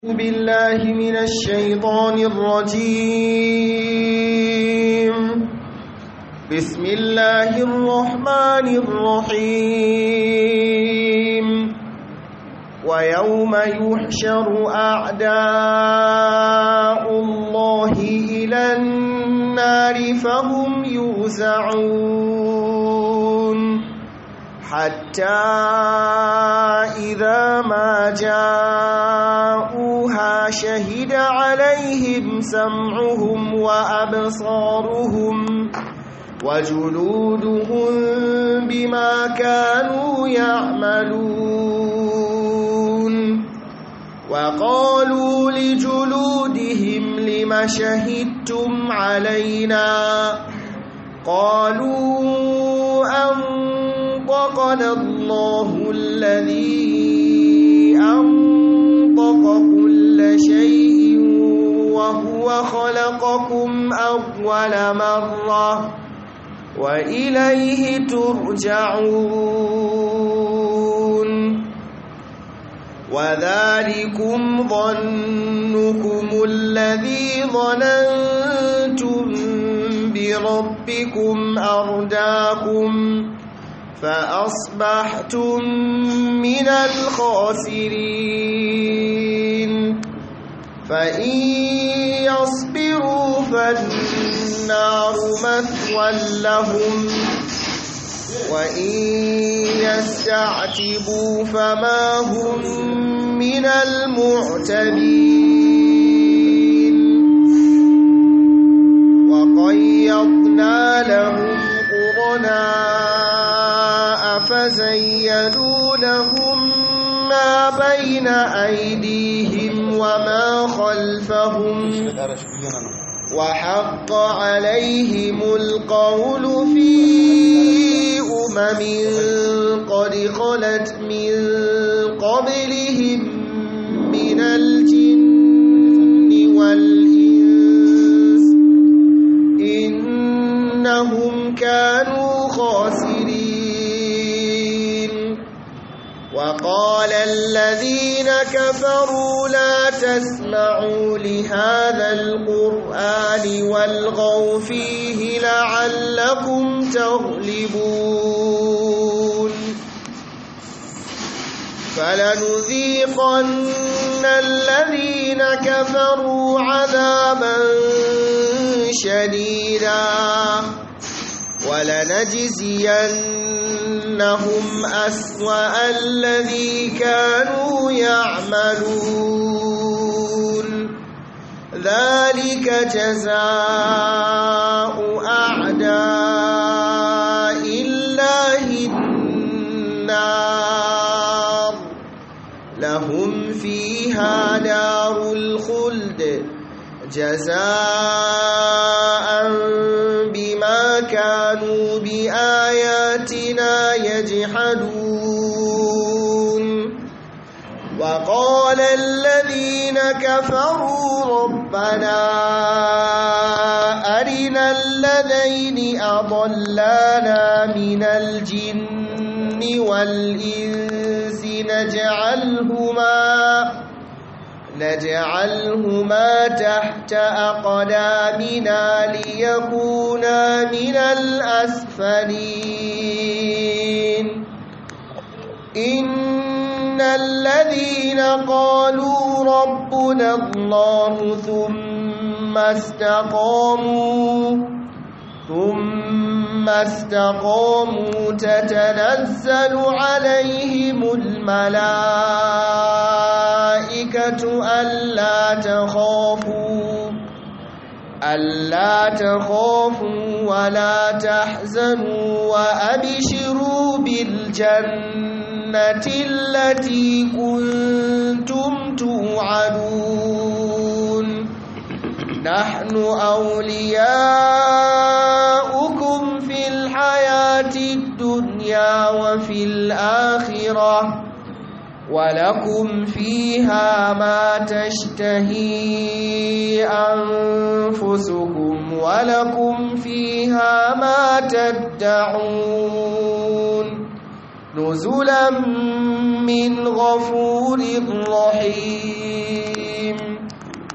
بالله من الشيطان الرجيم بسم الله الرحمن الرحيم ويوم يحشر أعداء الله إلى النار فهم يوزعون حتى إذا ما جاءوها شهد عليهم سمعهم وأبصارهم وجلودهم بما كانوا يعملون وقالوا لجلودهم لم شهدتم علينا قالوا أنطقنا الله الذي أنطق كل شيء وهو خلقكم أول مرة وإليه ترجعون وذلكم ظنكم الذي ظننتم بربكم أرداكم فأصبحتم من الخاسرين فإن يصبروا فالنار مثوى لهم وإن يستعتبوا فما هم من المعتبين وقيضنا لهم قرناء فزينوا لهم ما بين أيديهم وما خلفهم وحق عليهم القول في أمم قد خلت من قبلهم من الجن والإنس إنهم كانوا خاسرين وقال الذين كفروا لا تسمعوا لهذا القرآن والغوا فيه لعلكم تغلبون فلنذيقن الذين كفروا عذابا شديدا ولنجزينهم أسوأ الذي كانوا يعملون ذلك جزاء أعداء الله النار لهم فيها دار الخلد جزاء بما كانوا بآياتنا يجحدون وقال الذين كفروا ربنا أرنا الذين أضلانا من الجن والإنس نجعلهما نجعلهما تحت أقدامنا ليكونا من الأسفلين إن الذين قالوا ربنا الله ثم استقاموا ثم استقاموا تتنزل عليهم الملائكة ألا تخافوا ألا تخافوا ولا تحزنوا وأبشروا بالجنة التي كنتم توعدون نحن أولياؤكم في الحياة الدنيا وفي الآخرة ولكم فيها ما تشتهي أنفسكم ولكم فيها ما تدعون نزلا من غفور رحيم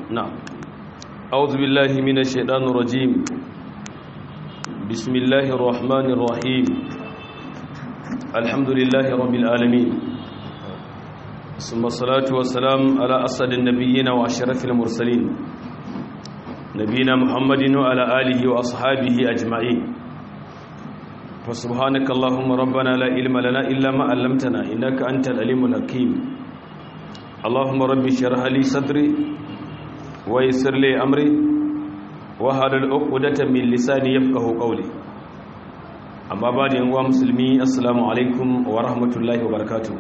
نعم أعوذ بالله من الشيطان الرجيم بسم الله الرحمن الرحيم الحمد لله رب العالمين ثم الصلاة والسلام على أسد النبيين وأشرف المرسلين نبينا محمد وعلى آله وأصحابه أجمعين فسبحانك اللهم ربنا لا علم لنا إلا ما علمتنا إنك أنت العليم الحكيم اللهم رب اشرح لي صدري ويسر لي أمري wahalar uqdatan min lisani yafqahu qawli amma ba da yanwa musulmi assalamu alaikum wa rahmatullahi wa barakatuh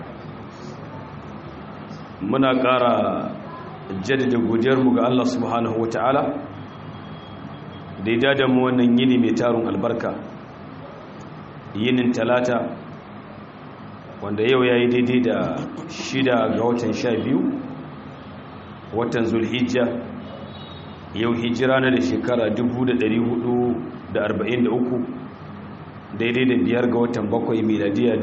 muna ƙara jaddada godiyar mu ga Allah subhanahu wataala da ya da mu wannan yini mai tarun albarka yinin talata wanda yau yayi daidai da shida ga watan sha biyu watan zulhijja yau hijira na da shekara 443 daidai da biyar ga watan bakwai miladiya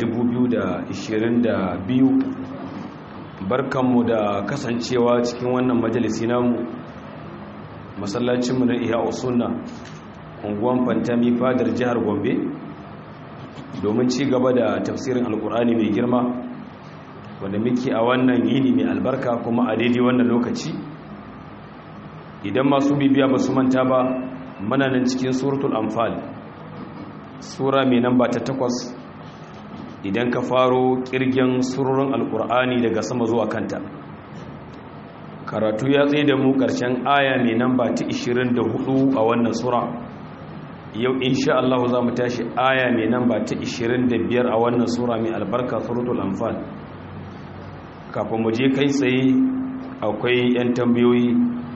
2022 barkanmu da kasancewa cikin wannan majalisi namu masallacinmu na iya usunna unguwan fantami fadar jihar gombe domin ci gaba da tafsirin alkur'ani mai girma wanda muke a wannan yini mai albarka kuma a daidai wannan lokaci idan masu bibiya ba su manta ba mana nan cikin suratul amfal sura mai namba ta takwas idan ka faro kirgin surorin alkur'ani daga sama zuwa kanta karatu ya tsaye da mu karshen aya mai namba ta 24 a wannan sura yau insha Allah za mu tashi aya mai namba ta 25 a wannan sura mai albarka suratul amfal kafin mu je kai tsaye akwai 'yan tambayoyi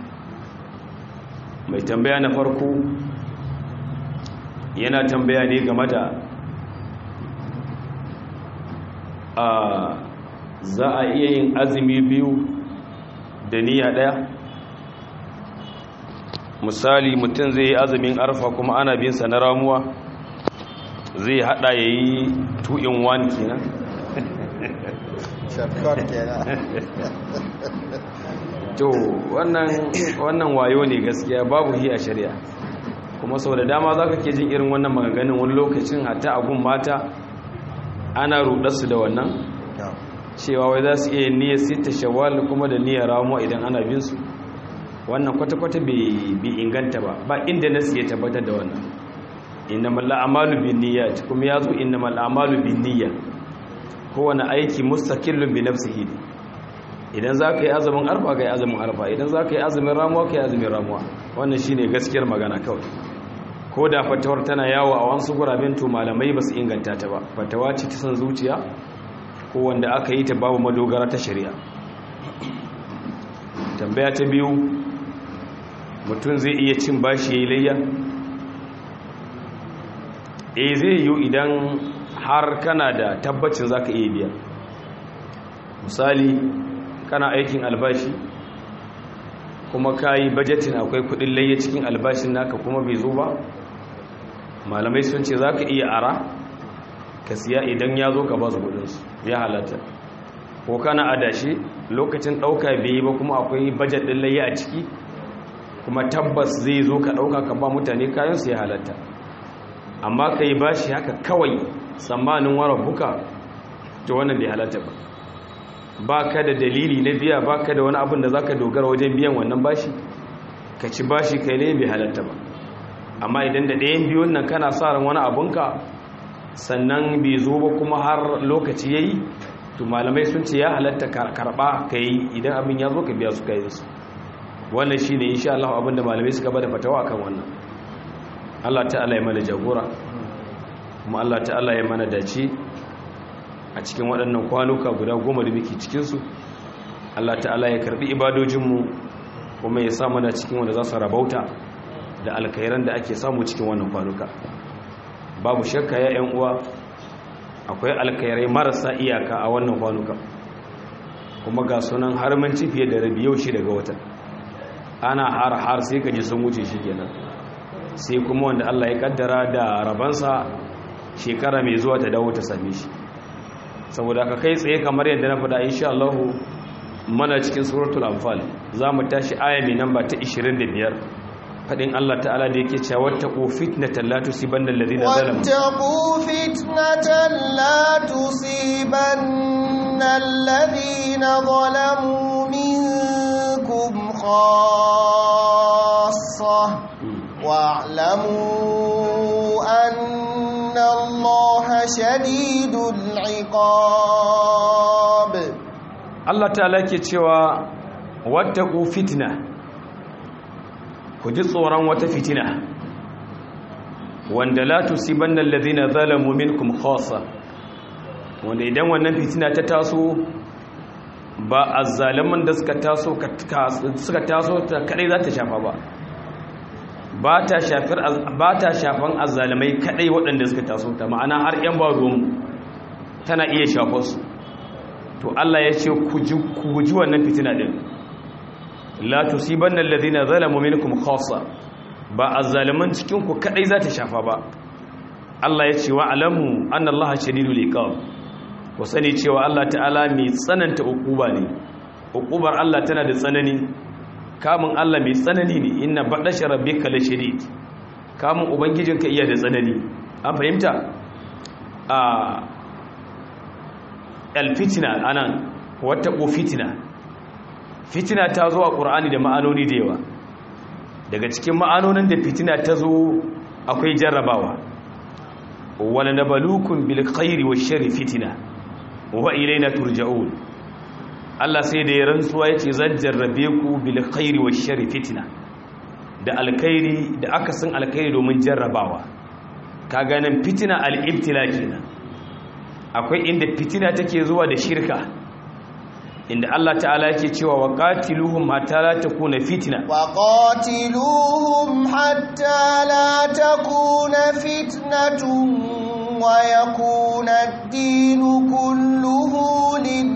mai tambaya na farko yana tambaya ne game da a za a iya yin azumi biyu da niyya daya misali mutum zai yi azumin arfa kuma ana bin sa na ramuwa zai hada ya yi 2 in 1 kenan to wannan wayo ne gaskiya babu hi a shari'a kuma sau da dama za ka ke jin irin wannan maganganun wani lokacin hatta agun mata ana rudarsu da wannan cewa wai za su iya niyyar sita shawal kuma da niyyar ramuwa idan ana bin su wannan kwata-kwata bai inganta ba ba inda nasu ya tabbatar da wannan innamal a'malu bin niyyat kuma yazo innamal a'malu bin niyyat kowane aiki mustaqillun bi nafsihi idan za ka yi azumin arfa ka yi azumin arfa idan za ka yi azumin ramuwa ka yi azumin ramuwa wannan shi ne gaskiyar magana kawai ko da fatawar tana yawo a wasu guraben to malamai ba su inganta ta ba fatawa ce ta san zuciya ko wanda aka yi ta babu madogara ta shari'a tambaya ta biyu mutum zai iya cin bashi ya yi layya e zai yiwu idan har kana da tabbacin za ka iya biya misali kana aikin albashi kuma ka yi bajetin akwai kudin layya cikin albashin naka kuma bai zo ba malamai sun ce za ka iya ara ka siya idan ya zo ka ba su kudinsu ya halatta ko kana adashi lokacin ɗauka bai yi ba kuma akwai bajet ɗin layya a ciki kuma tabbas zai zo ka ɗauka ka ba mutane kayansu ya halatta amma ka yi bashi haka kawai tsammanin wara buka ta wannan bai halatta ba ba ka da dalili na biya ba ka da wani abin da za ka dogara wajen biyan wannan bashi ka ci bashi kai ne bai halatta ba amma idan da ɗayan biyun nan kana sa ran wani abunka sannan bai zo ba kuma har lokaci ya yi to malamai sun ce ya halatta karɓa ka yi idan abin ya zo ka biya su kayi su wannan shi ne insha Allah abin da malamai suka bada fatawa akan wannan Allah ta'ala ya mana jagora kuma Allah ta'ala ya mana dace a cikin waɗannan kwanuka guda goma da muke cikinsu Allah ta'ala ya karɓi ibadojinmu kuma ya sa mana cikin wanda za su rabauta da alkairan da ake samu cikin wannan kwanuka babu shakka ya ‘yan uwa akwai alkairai marasa iyaka a wannan kwanuka kuma ga sunan har manci fiye da rabi yau shi daga watan ana har har sai ka ji sun wuce shi kenan sai kuma wanda Allah ya kaddara da rabansa shekara mai zuwa ta dawo ta same shi saboda ka kai tsaye kamar yadda na faɗa insha Allah mana cikin suratul anfal za mu tashi aya mai namba ta 25 fadin Allah ta'ala da yake cewa wattaqu fitnatan la tusibanna alladhina zalamu wattaqu fitnatan la tusibanna alladhina zalamu minkum khassah wa'lamu anna Allaha shadidul 'iqab Allah ta'ala ke cewa wattaqu fitna ku ji tsoron wata fitina wanda la tusibanna alladhina zalamu minkum khassa wanda idan wannan fitina ta taso ba azzaliman da suka taso suka taso ta kadai za ta shafa ba ba ta shafar ba ta shafan azzalimai kadai waɗanda suka taso ta ma'ana har yan ba ruwan tana iya shafar su to Allah ya ce ku guji wannan fitina din la tusibanna alladhina zalamu minkum khassa ba azzaliman cikin ku kadai za ta shafa ba Allah ya ce wa alamu anna Allah shadidul iqab ku sani cewa Allah ta'ala mai tsananta ukuba ne ukubar Allah tana da tsanani kamun Allah mai tsanani ne inna badasha rabbika la shadid kamun ubangijinka iya da tsanani an fahimta a alfitina anan wata ko fitina fitina ta zo a ƙur'ani da ma'anoni da yawa daga cikin ma'anonin da fitina ta zo akwai jarrabawa wala nabalukun bil khairi wash sharri fitina wa ilayna turja'un Allah sai da ya rantsuwa yace zan jarrabe ku bil khairi wash sharri fitina da alkhairi da akasin alkhairi domin jarrabawa kaga nan fitina al-ibtila kenan akwai inda fitina take zuwa da shirka inda Allah ta'ala yake cewa wa qatiluhum hatta la takuna fitna wa qatiluhum hatta la takuna fitnatun wa yakuna ad-dinu kulluhu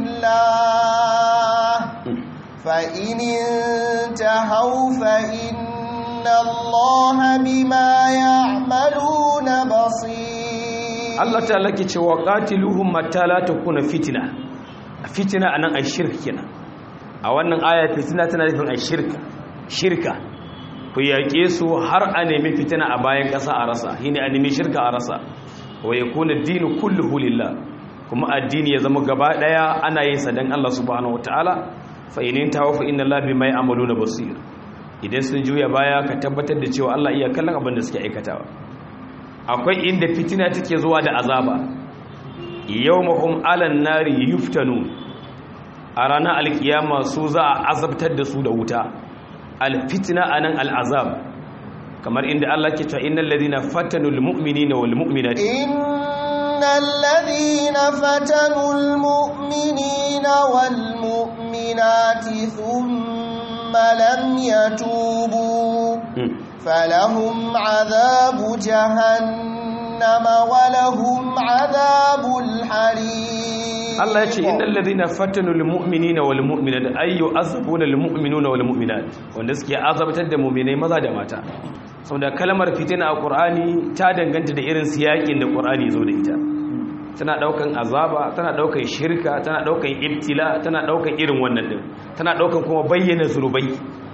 lillah fa in intahaw fa inna Allaha bima ya'maluna basir Allah ta'ala ke cewa qatiluhum hatta la takuna fitna fitina anan ai shirka kenan a wannan aya fitina tana nufin ai shirka shirka ku yaƙe su har a nemi fitina a bayan ƙasa a rasa shine a nemi shirka a rasa wa yakuna ad-dinu kulluhu lillah kuma addini ya zama gaba daya ana yin sa dan Allah subhanahu wataala fa in tawa fa inna Allah bima ya'maluna basir idan sun juya baya ka tabbatar da cewa Allah iya kallon abin da suke aikatawa akwai inda fitina take zuwa da azaba yawmahum alan nari yuftanu a ranar alkiyama su za a azabtar da su da wuta alfitna anan al'azab kamar inda Allah ke cewa innal ladina fatanu almu'minina wal mu'minati innal ladina fatanu almu'minina wal mu'minati thumma lam yatubu falahum adhabu jahannama wa lahum adhabul harim Allah ya ce innal ladina fatanu lil mu'minina wal mu'minat ay yu'azzabuna lil mu'minuna wal mu'minat wanda suke azabtar da mu'minai maza da mata saboda kalmar fitina a Qur'ani ta danganta da irin siyakin da Qur'ani zo da ita tana daukan azaba tana daukan shirka tana daukan ibtila tana daukan irin wannan din tana daukan kuma bayyana zurbai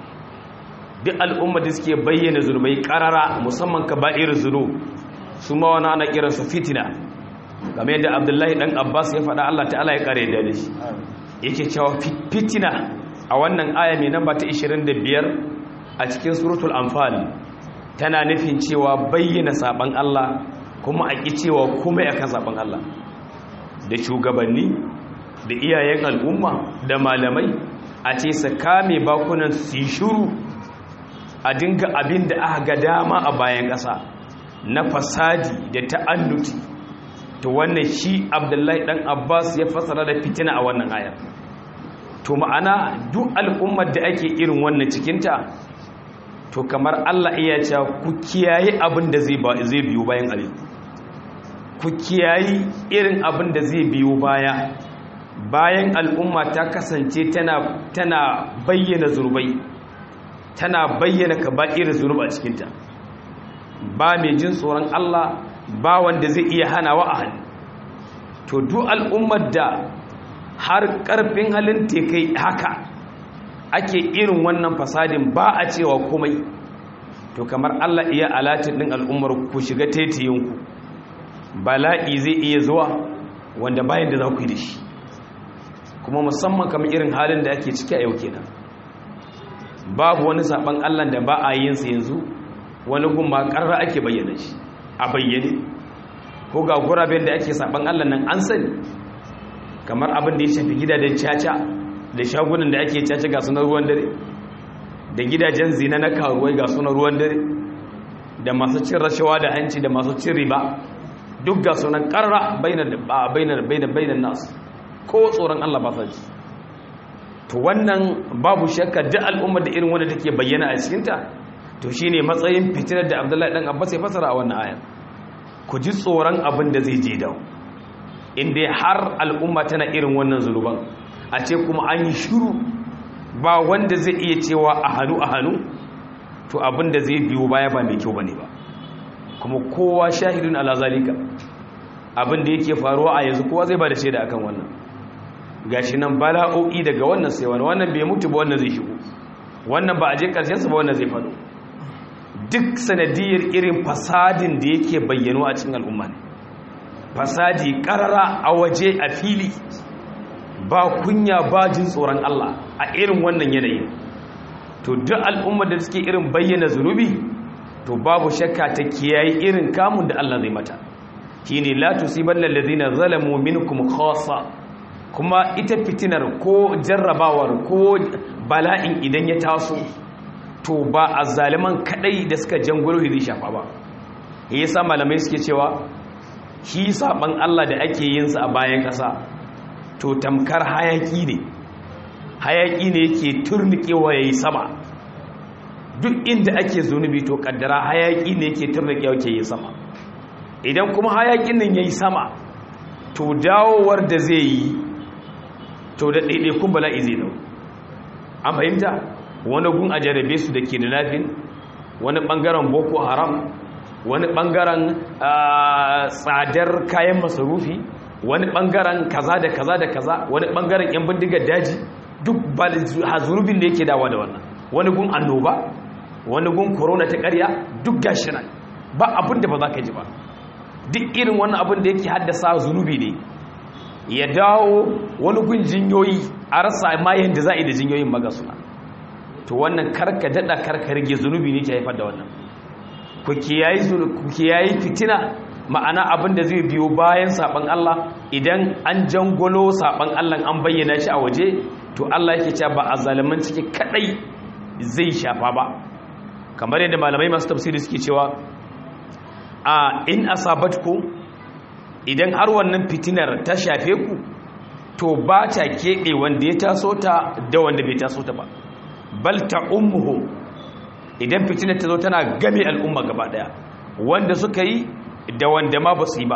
duk al'umma da suke bayyana zurbai karara musamman kaba'ir zunub su ma wani ana kiransu fitina game yadda abdullahi dan abbas ya faɗa allah ta'ala ya kare da shi yake cewa fitina a wannan aya mai namba ta 25 a cikin suratul anfal tana nufin cewa bayyana saban allah kuma a ƙi cewa kuma akan saban allah da shugabanni da iyayen al'umma da malamai a ce su kame bakunan su yi shuru a dinga abin da aka ga dama a bayan ƙasa na fasadi da ta'annuti to wannan shi abdullahi dan abbas ya fasara da fitina a wannan ayar to ma'ana duk al'ummar da ake irin wannan cikinta to kamar allah iya cewa ku kiyaye abin da zai biyo bayan ali ku kiyayi irin abin da zai biyo baya bayan al'umma ta kasance tana bayyana zurbai tana bayyana ka ba irin zunuba cikinta ba mai jin tsoron Allah ba wanda zai iya hana wa a hannu to duk al'ummar da har karfin halin tekai haka ake irin wannan fasadin ba a cewa komai to kamar Allah iya alatin din al'ummar ku shiga tetiyinku bala'i zai iya zuwa wanda bayan da za ku yi da shi kuma musamman kamar irin halin da ake ciki a yau kenan babu wani saban Allah da ba a yin sa yanzu wani gumma karra ake bayyana shi a bayyane ko ga guraben da ake saban Allah nan an sani kamar abin da ya shafi gidajen caca da shagunan da ake caca ga sunan ruwan dare da gidajen zina na karuwai ga sunan ruwan dare da masu cin rashawa da hanci da masu cin riba duk ga sunan karra bainar bainar bainar bainar nasu ko tsoron Allah ba sa ji to wannan babu shakka duk al'ummar da irin wanda take bayyana a cikinta to shine matsayin fitinar da Abdullahi dan Abbas ya fasara a wannan ayan ku ji tsoron abin da zai je dawo inda har al'umma tana irin wannan zuluban a ce kuma an yi shiru ba wanda zai iya cewa a hannu a hannu to abin da zai biyo baya ba mai kyau bane ba kuma kowa shahidun ala zalika abin da yake faruwa a yanzu kowa zai ba da shaida akan wannan gashi nan bala'o'i daga wannan sai wani wannan bai mutu ba wannan zai shigo wannan ba a je karshen sa ba wannan zai faɗo duk sanadiyar irin fasadin da yake bayyano a cikin al'umma ne fasadi karara a waje a fili ba kunya ba jin tsoron Allah a irin wannan yanayin to duk al'ummar da suke irin bayyana zunubi to babu shakka ta kiyaye irin kamun da Allah zai mata shine la tusibanna alladhina zalamu minkum khassa kuma ita fitinar ko jarrabawar ko bala'in idan ya taso to ba a zaliman kadai da suka jangulo zai shafa ba yasa malamai suke cewa shi saban Allah da ake yin sa a bayan kasa to tamkar hayaki ne hayaki ne yake turnikewa yayi sama duk inda ake zunubi to kaddara hayaki ne yake turnikewa yake yi sama idan kuma hayakin nan yayi sama to dawowar da zai yi to da ɗaiɗaikun bala'i zai dau an fahimta wani gun a jarabe su da ke da lafin wani ɓangaren boko haram wani ɓangaren tsadar kayan masarufi wani ɓangaren kaza da kaza da kaza wani ɓangaren 'yan bindigar daji duk zunubin da yake dawa da wannan wani gun annoba wani gun korona ta ƙarya duk gashi nan ba abin da ba za ka ji ba duk irin wannan abin da yake haddasa zunubi ne ya dawo wani gun jinyoyi a rasa ma yadda za a yi da jinyoyin maga suna to wannan karka daɗa karka rage zunubi ne ke haifar da wannan ku kiyayi fitina ma'ana abin da zai biyo bayan saɓan Allah idan an jangolo saɓan Allah an bayyana shi a waje to Allah yake cewa ba a zaliman ciki kadai zai shafa ba kamar yadda malamai masu tafsiri suke cewa a in asabatku idan har wannan fitinar ta shafe ku to ba ta keɓe wanda ya taso ta da wanda bai taso ta ba bal ta ummuhu idan fitinar ta zo tana game al'umma gaba daya wanda suka yi da wanda ma ba su yi ba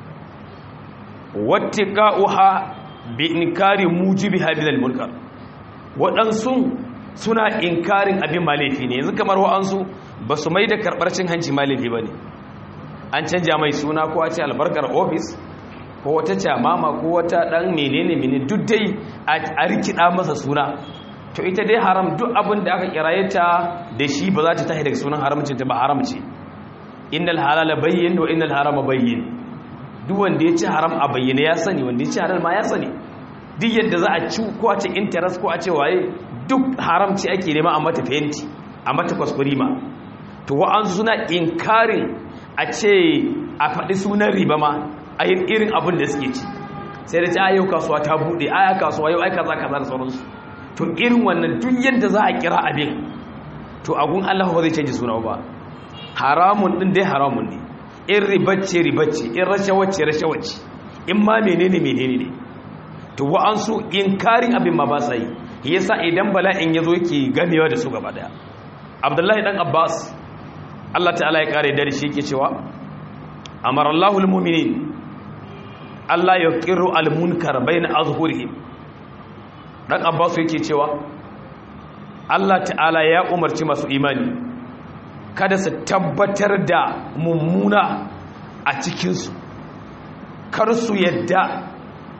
wattiqa'uha bi inkari mujibi hadil mulkar waɗansu suna inkarin abin malefi ne yanzu kamar wa'ansu ba su mai da karɓar cin hanci malefi ba ne an canja mai suna ko a ce albarkar ofis ko wata camama ko wata ɗan menene menene duk dai a rikida masa suna to ita dai haram duk abin da aka kiraye ta da shi ba za ta tashi daga sunan haramcin ta ba haram ce innal halala bayyin wa innal harama bayyin duk wanda ya ci haram a bayyana ya sani wanda ya ci halal ma ya sani duk yadda za a ci ko a ce interest ko a ce waye duk haramci ake nema a mata fenti a mata kwaskwari ma to wa'ansu suna inkarin a ce a faɗi sunan riba ma a yin irin abin da suke ci sai da ce a yau kasuwa ta buɗe a ya kasuwa yau aika za ka za da sauransu to irin wannan duk yadda za a kira abin to agun allah ba zai canji suna ba haramun ɗin dai haramun ne in ribacce ribacce in rashawace rashawace in ma menene menene ne to wa'ansu inkarin abin ma ba sa yi yasa idan bala'in ya zo yake gamewa da su gaba daya abdullahi dan abbas allah ta'ala ya kare da shi yake cewa amara allahu almu'minin allah ya qiru almunkar bayna azhurihim dan abbas yake cewa allah ta'ala ya umarci masu imani kada su tabbatar da mummuna a cikinsu kar su yadda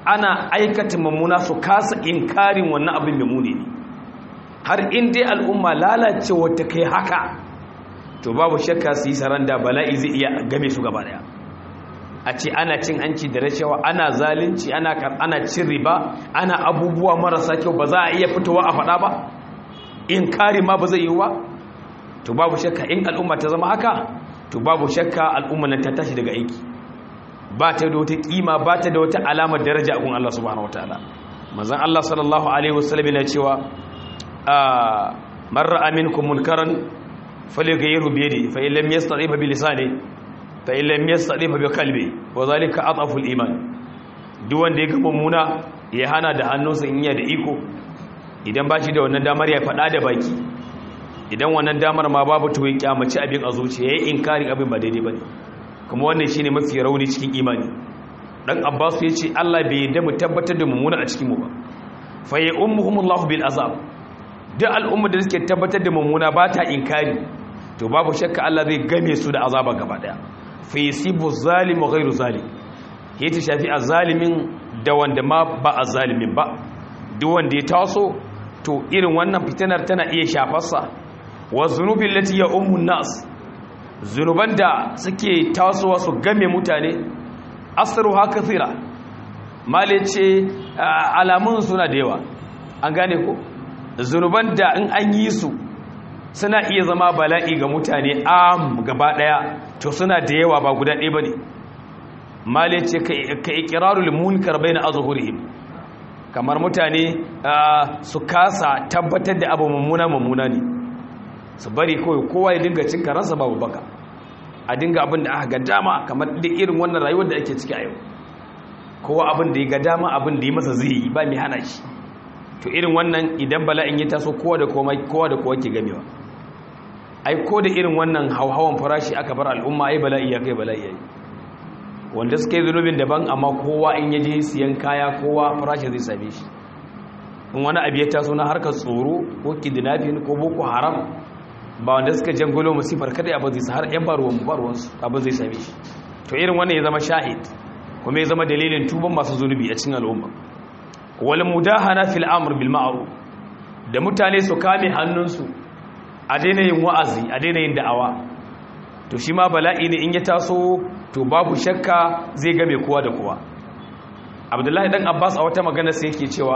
ana aikata mummuna su kasa inkarin wannan abin da muni ne har in dai al'umma lalacewa ta kai haka to babu shakka su yi saranda bala'i zai iya game su gaba daya a ce ana cin hanci da rashawa ana zalunci ana ana cin riba ana abubuwa marasa kyau ba za a iya fitowa a faɗa ba in kari ma ba zai yi ba to babu shakka in al'umma ta zama haka to babu shakka al'umma nan ta tashi daga aiki ba ta da wata kima ba ta da wata alamar daraja a gun Allah subhanahu wataala manzon Allah sallallahu alaihi wasallam yana cewa man ra'a minkum munkaran falyughayyirhu bi yadihi fa in lam yastati bi lisanihi fa in lam yastati bi qalbi wa zalika atafu al-iman duk wanda ya ga mummuna ya hana da hannunsa in ya da iko idan ba shi da wannan damar ya faɗa da baki idan wannan damar ma babu to ya kyamaci abin a zuciya ya yi inkarin abin ba daidai ba ne kuma wannan shi ne mafi rauni cikin imani ɗan abbas ya ce allah bai yadda mu tabbatar da mummuna a cikinmu ba fa ya ummuhumullahu bil azab duk al'umma da suke tabbatar da mummuna ba ta inkari to babu shakka allah zai game su da azaba gaba daya fa yasibu zalimu ghairu zalim ya ta shafi azalimin da wanda ma ba azalimin ba duk wanda ya taso to irin wannan fitinar tana iya shafarsa wa zunubin lati ya ummun nas zunuban da suke tasowa su game mutane asaru haka tsira male ce alamun suna da yawa an gane ko zunuban da in an yi su suna iya zama bala'i ga mutane am gaba daya to suna da yawa ba guda ɗaya ba ne male ce ka ikirarul munkar bai na azuhurihim kamar mutane su kasa tabbatar da abu mummuna mummuna ne su bari kawai kowa ya dinga cin karansa babu baka a dinga abin da aka ga dama kamar da irin wannan rayuwar da ake ciki a yau kowa abin da ya ga dama abin da ya masa zai yi ba mai hana shi to irin wannan idan bala'in ya taso kowa da kowa da kowa ke gamewa ai ko da irin wannan hauhawan farashi aka bar al'umma ai bala'i ya kai bala'i yayi wanda suka yi zunubin daban amma kowa in yaje siyan kaya kowa farashi zai same shi in wani abu ya taso na harkar tsoro ko kidnapping ko boko haram ba wanda suka jangulo musifar kada abin zai har yan baruwan baruwansu abin zai same shi to irin wannan ya zama shahid kuma ya zama dalilin tuban masu zunubi a cikin al'umma wal mudahana fil amr bil ma'ruf da mutane su kame hannunsu a daina yin wa'azi a daina yin da'awa to shi ma bala'i ne in ya taso to babu shakka zai game kowa da kowa abdullahi dan abbas a wata magana sai yake cewa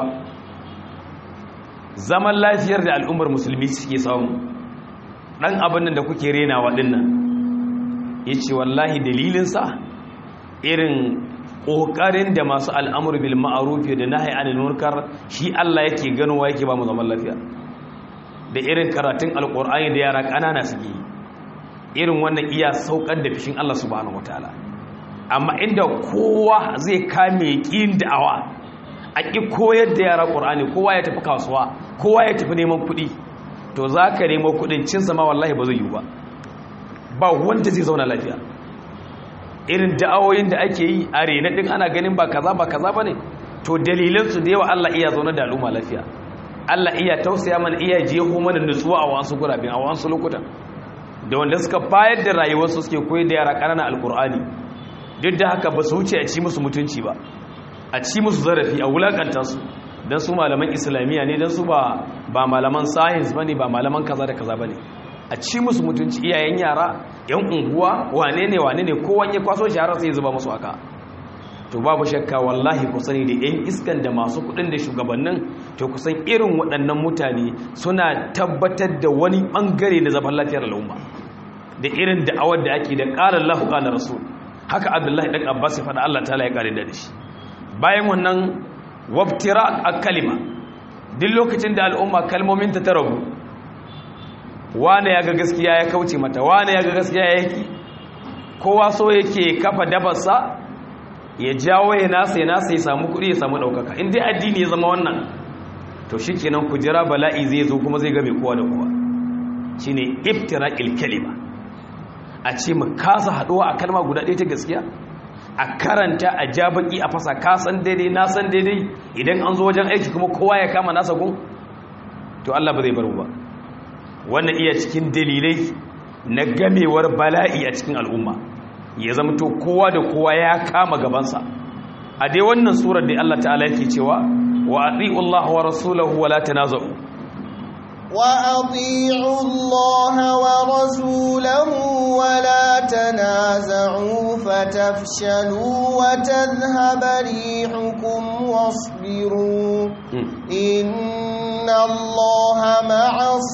zaman lafiyar da al'ummar musulmi suke samu dan abin da kuke renawa dinnan yace wallahi dalilinsa irin ƙoƙarin da masu al'amur bil ma'ruf da nahi anil munkar shi Allah yake ganowa yake ba mu zaman lafiya da irin karatun alqur'ani da yara ƙanana suke yi irin wannan iya saukar da fishin Allah subhanahu wataala amma inda kowa zai kame ƙin da'awa a ƙi koyar da yara ƙur'ani kowa ya tafi kasuwa kowa ya tafi neman kuɗi to za ka nemo kuɗin cin sama wallahi ba zai yi ba ba wanda zai zauna lafiya irin da'awoyin da ake yi a rena ɗin ana ganin ba kaza ba kaza ba ne to dalilansu da yawa Allah iya zaune da al'umma lafiya Allah iya tausaya mana iya jeho mana nutsuwa a wasu gurabin a wasu lokutan da wanda suka bayar da rayuwarsu suke koyar da yara ƙananan alkur'ani duk da haka ba su wuce a ci musu mutunci ba a ci musu zarafi a wulakanta su don su malaman islamiyya ne don su ba ba malaman science ba ne ba malaman kaza da kaza ba ne a ci musu mutunci iyayen yara yan unguwa wane ne wane ne kowan ya kwaso shahara sai zuba musu haka to babu shakka wallahi ku sani da yan iskan da masu kudin da shugabannin to kusan irin waɗannan mutane suna tabbatar da wani ɓangare na zaman lafiyar al'umma da irin da'awar da ake da ƙarar lahu ƙalar rasul haka abdullahi ɗan abbas ya faɗa allah ta ya ƙarin da shi bayan wannan wabtira a kalima duk lokacin da al'umma kalmominta ta rabu wane ya ga gaskiya ya kauce mata wane ya ga gaskiya ya yaki kowa so yake kafa dabarsa ya jawo ya nasa ya nasa ya samu kuɗi ya samu ɗaukaka in dai addini ya zama wannan to shi kenan ku jira bala'i zai zo kuma zai game kowa da kowa shi ne iftira kalima a ce mu kasa haɗuwa a kalma guda ɗaya ta gaskiya a karanta a ja baki a fasa kasan daidai na san daidai idan an zo wajen aiki kuma kowa ya kama nasa gun to Allah ba zai bar ba wannan iya cikin dalilai na gamewar bala'i a cikin al'umma ya zama to kowa da kowa ya kama gabansa a dai wannan surar da Allah ta'ala yake cewa wa ati'u Allah wa rasulahu wa la tanaza'u wa ati'u Allah wa rasulahu wa la tanaza'u fatafshalu wa tadhhaba rihukum wasbiru inna Allah ma'as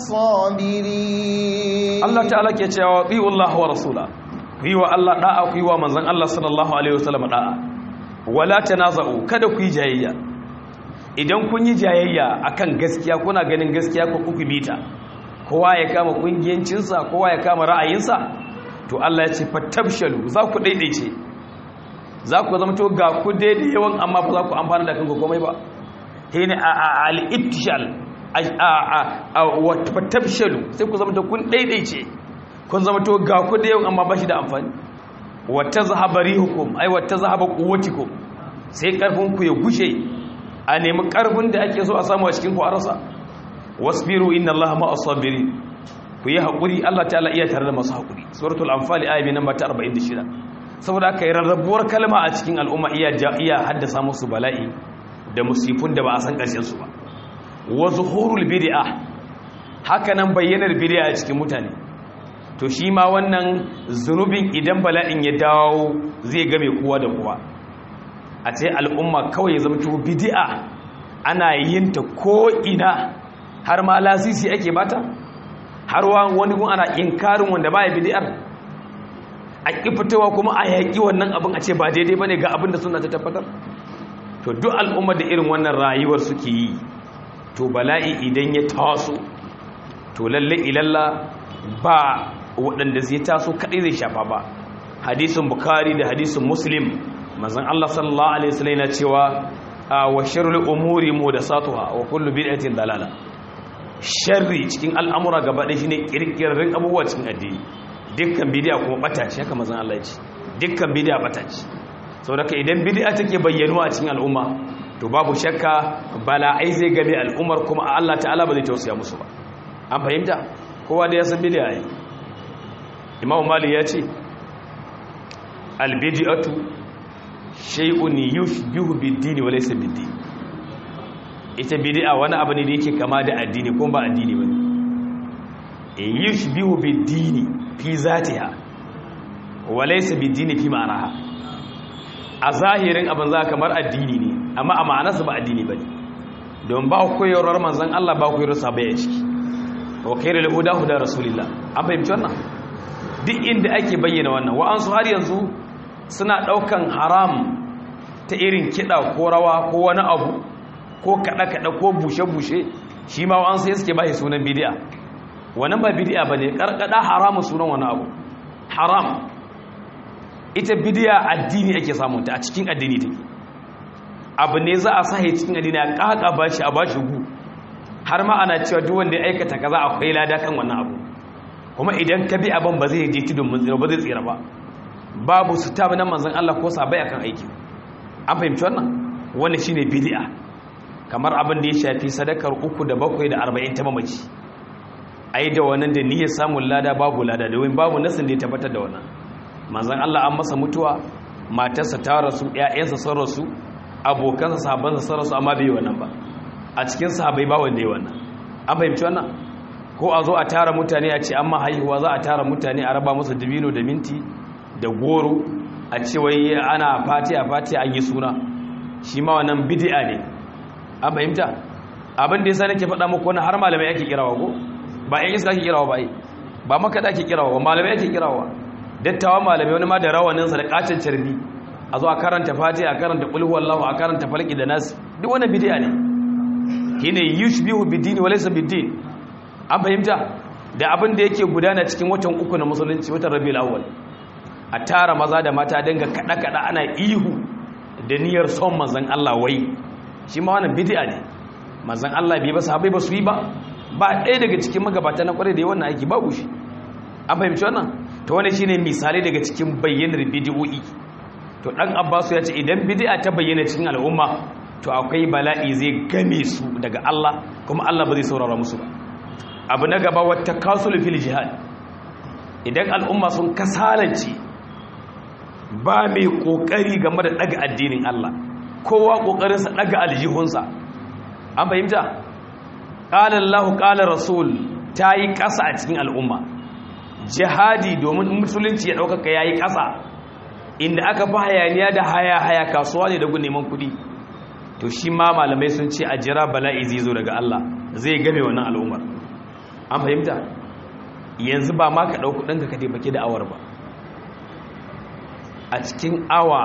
sabirin Allah ta'ala ke cewa ati'u Allah wa rasulahu ku yi wa Allah da'a ku yi wa manzon Allah sallallahu alaihi wasallam da'a wala tanaza'u kada ku yi jayayya idan kun yi jayayya akan gaskiya kuna ganin gaskiya ko kuku bita kowa ya kama kungiyancinsa kowa ya kama ra'ayinsa to Allah ya ce fatabshalu za ku daidaice za ku zama to ga ku daidai yawan amma ba za ku amfana da kanku komai ba hene al-ibtishal wa fatabshalu sai ku zama to kun daidaice kun zama to ga ku da yawan amma ba shi da amfani wa tazhaba rihukum ay wa tazhaba quwwatikum sai karfin ku ya gushe a nemi karfin da ake so a samu a cikin ku arasa wasbiru inna allaha ma'as sabirin ku yi hakuri Allah ta'ala iya tare da masu hakuri suratul anfal ayat namba ta 46 saboda aka yi rarrabuwar kalma a cikin al'umma iya iya haddasa musu bala'i da musifun da ba a san karshen su ba wa zuhurul bid'ah haka nan bayyanar bid'a a cikin mutane to shi ma wannan zunubin idan bala'in ya dawo zai game kowa da kowa a ce al'umma kawai ya zama to bid'a ana yin ta ko ina har ma lasisi ake bata har wani gun ana inkarin wanda baya bid'ar a ƙi fitowa kuma a yaƙi wannan abin a ce ba daidai bane ga abin da suna ta tabbatar to duk al'umma da irin wannan rayuwar suke yi to bala'i idan ya taso to lalle ilalla ba waɗanda zai taso kaɗai zai shafa ba hadisin bukari da hadisin muslim mazan Allah sallallahu alaihi wasallam yana cewa wa sharrul umuri muhdathatuha wa kullu bid'atin dalala sharri cikin al'amura gaba ɗaya shine kirkirin abubuwa cikin addini dukkan bid'a kuma bata ce haka mazan Allah ya ce dukkan bid'a bata ce saboda idan bid'a take bayyanuwa a cikin al'umma to babu shakka bala'ai zai gabe al'ummar kuma Allah ta'ala ba zai tausaya musu ba an fahimta kowa da ya san bid'a ne Imam Malik ya ce al-bid'atu shay'un yushbihu bid-din wa laysa bid-din ita bid'a wani abu ne da yake kama da addini kuma ba addini bane e yushbihu bid-din fi zatiha wa laysa bid-din fi ma'anaha a zahirin abin za kamar addini ne amma a ma'anarsa ba addini bane don ba koyarwar manzon Allah ba koyarwar sabai a ciki wa khairul huda huda rasulillah an fahimci wannan duk inda ake bayyana wannan wa'ansu har yanzu suna daukan haram ta irin kida ko rawa ko wani abu ko kada-kada ko bushe-bushe shi ma wa'ansu ya suke bashi sunan bidi'a wannan ba bidi'a ba ne karkada haramu sunan wani abu haram ita bidi'a addini ake samunta a cikin addini take abu ne za a sahi cikin addini a kaka bashi a bashi gu har ma ana cewa duk wanda ya aikata kaza akwai lada kan wannan abu kuma idan ka bi abin ba zai je tudun mun tsira ba zai tsira ba babu su tabi na manzon Allah ko sabai akan aiki an fahimci wannan wannan shine bid'a kamar abin da ya shafi sadakar uku da bakwai da arba'in ta mamaci ai da wannan da niyyar samun lada babu lada domin babu nasin da ya tabbatar da wannan manzon Allah an masa mutuwa matarsa ta rasu ƴaƴansa sun rasu abokansa sahabbansa sun rasu amma bai yi wannan ba a cikin sahabbai ba wanda ya wannan an fahimci wannan ko a zo a tara mutane a ce amma haihuwa za a tara mutane a raba musu dabino da minti da goro a ce wai ana fati a fati an yi suna shi ma wannan bid'a ne an fahimta abin da yasa nake faɗa muku wannan har malamai ake kirawa ko ba ƴan iska ake kirawa ba ai ba makaɗa ake kirawa ba malamai ake kirawa dattawa malamai wani ma da rawanin sa da kacin carbi a zo a karanta fati a karanta qul huwallahu a karanta falaki da nas duk wannan bid'a ne shine yushbihu bid-din wa laysa bid-din an fahimta da abin da yake gudana cikin watan uku na musulunci watan rabiul awwal a tara maza da mata dinga kada kada ana ihu da niyyar son manzon Allah wai shi ma wannan bid'a ne manzon Allah bai ba sahabbai ba su yi ba ba ɗaya daga cikin magabata na kware da wannan aiki babu shi an fahimci wannan to wannan shine misali daga cikin bayyanar bid'o'i to dan Abbasu ya ce idan bid'a ta bayyana cikin al'umma to akwai bala'i zai game su daga Allah kuma Allah ba zai saurara musu ba abu na gaba wata kasul fil jihad idan al'umma sun kasalance ba mai kokari game da daga addinin Allah kowa kokarinsa daga aljihunsa an fahimta qala Allah qala rasul tayi kasa a cikin al'umma jihadi domin musulunci ya dauka yayi kasa inda aka fi hayaniya da haya haya kasuwa ne da gun neman kudi to shi ma malamai sun ce a jira bala'i zai zo daga Allah zai game wannan al'ummar an fahimta yanzu ba ma ka ɗau kuɗinka ka taimake da awar ba a cikin awa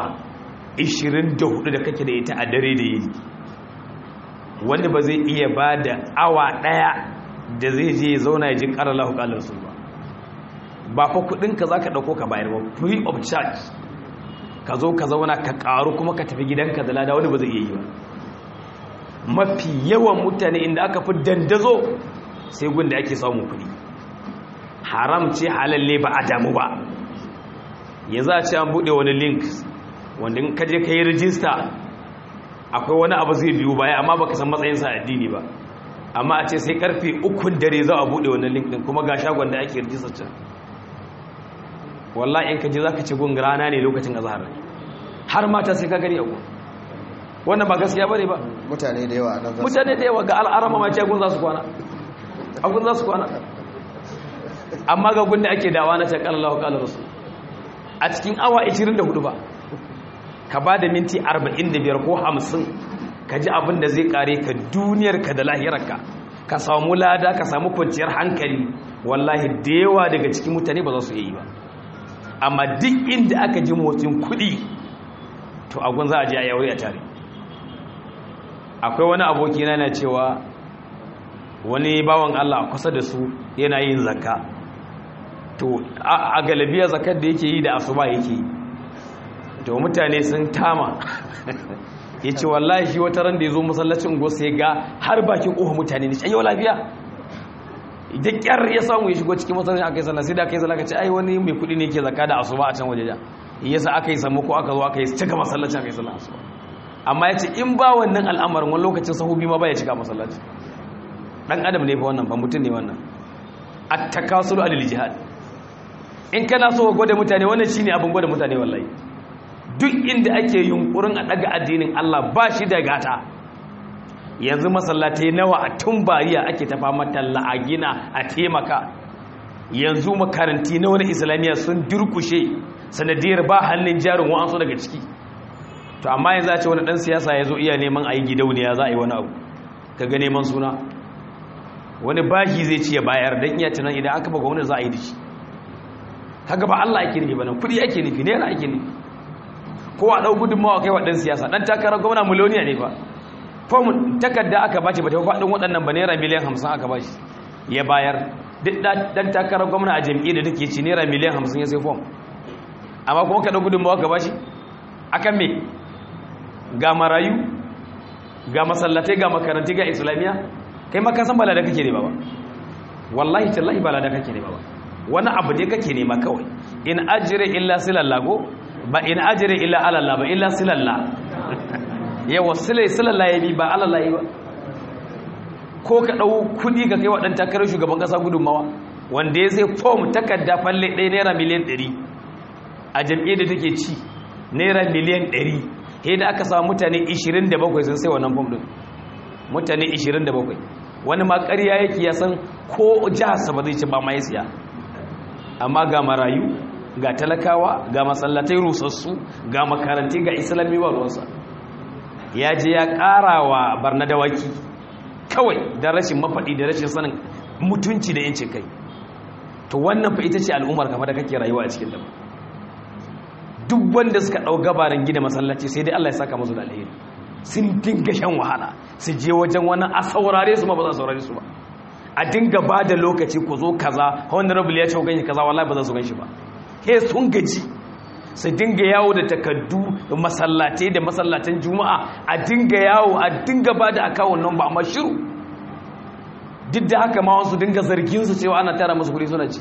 24 da kake da ita a dare da yini wanda ba zai iya ba da awa ɗaya da zai je ya zauna ya ji ƙarar lahu ƙalar su ba ba fa kuɗinka za ka ɗauko ka bayar ba free of charge ka zo ka zauna ka ƙaru kuma ka tafi gidanka da lada wani ba zai iya yi ba mafi yawan mutane inda aka fi dandazo sai gun da ake samun kuɗi haram ce halalle ba a damu ba yanzu a ce an buɗe wani link wanda in kaje ka yi rijista akwai wani abu zai biyu baya amma baka san matsayinsa addini ba amma a ce sai karfe ukun dare za a buɗe wani link din kuma ga shagon da ake rijista can wallahi in kaje za ka ci gun rana ne lokacin azhar har mata sai ka gani a gun wannan ba gaskiya bane ba mutane da yawa nan za su mutane da yawa ga al'arama ma ce gun za su kwana a gun za su kwana amma ga gun da ake dawa na ce kala lahu kala rasul a cikin awa 24 ba ka ba da minti 45 ko 50 ka ji abin da zai kare ka duniyarka da lahirarka ka samu lada ka samu kwanciyar hankali wallahi da yawa daga cikin mutane ba za su yi ba amma duk inda aka ji motsin kuɗi to agun za a je a yaure a tare akwai wani aboki na na cewa wani bawan Allah kusa da su yana yin zakka to a galabiya zakkar da yake yi da asuba yake yi to mutane sun tama ya ce wallahi shi wata ran da ya zo masallacin gosa ya ga har bakin ƙofa mutane ne ce yau lafiya da ƙyar ya samu ya shigo cikin masallacin aka yi sallah sai da aka yi sallah ka ce ai wani mai kuɗi ne ke zakka da asuba a can waje ja yasa aka yi samu ko aka zo aka yi cika masallacin aka yi sallah asuba amma ya ce in ba wannan al'amarin wani lokacin sahubi ma ba ya cika masallaci ɗan adam ne fa wannan ba mutum ne wannan a takasulu alil jihad in kana so gwada mutane wannan shine abin gwada mutane wallahi duk inda ake yunkurin a daga addinin Allah ba shi da gata yanzu masallatai nawa a tun bariya ake tafa matalla a gina a taimaka yanzu makaranti na wani islamiyya sun durkushe sanadiyar ba hannun jarin wa'ansu daga ciki to amma yanzu a ce wani dan siyasa ya zo iya neman a yi gidauniya za a yi wani abu ka ga neman suna wani bashi zai ci ya bayar don iya tunan idan aka baga wani za a yi da shi haka ba Allah ake nufi ba nan kudi ake nufi naira ake nufi ko a ɗau gudunmawa kai wa ɗan siyasa ɗan takarar gwamna miliyoniya ne fa fom takarda aka bashi ba ta faɗin waɗannan ba naira miliyan hamsin aka bashi ya bayar duk ɗan takarar gwamna a jam'i da take ci naira miliyan hamsin ya sai fom amma kuma ka ɗau gudunmawa ka bashi akan me ga marayu ga masallatai ga makaranti ga islamiyya kai ma ka san balada kake ne ba ba wallahi tallahi balada kake ne ba ba wani abu ne kake nema kawai in ajire illa silallago ba in ajire illa alalla ba illa silalla yawa silai silalla ya bi ba alalla yi ba ko ka ɗau kuɗi ka kai waɗanta takarar shugaban ƙasa gudunmawa wanda ya sai fom takarda falle ɗaya naira miliyan ɗari a jam'iyyar da take ci naira miliyan ɗari he da aka samu mutane 27 sun sai wannan fom ɗin mutane 27 wani ma ƙarya yake ya san ko jiharsa ba zai ci ba ma ya siya amma ga marayu ga talakawa ga masallatai rusassu ga makaranti ga islami ba ruwansa ya je ya ƙara wa barna dawaki kawai da rashin mafaɗi da rashin sanin mutunci da yancin kai to wannan fa ita ce al'ummar kafa da kake rayuwa a cikin da duk wanda suka ɗau gabarin gina masallaci sai dai Allah ya saka musu da alheri sun dinga shan wahala su je wajen wani a saurare su ma ba za su saurare su ba a dinga ba da lokaci ku zo kaza honorable ya ce ganshi kaza wallahi ba za su ganshi ba he sun gaji su dinga yawo da takaddu da masallatai da masallatan juma'a a dinga yawo a dinga ba da akawun nan ba amma shiru duk da haka ma wasu dinga zargin su cewa ana tara musu kuɗi suna ci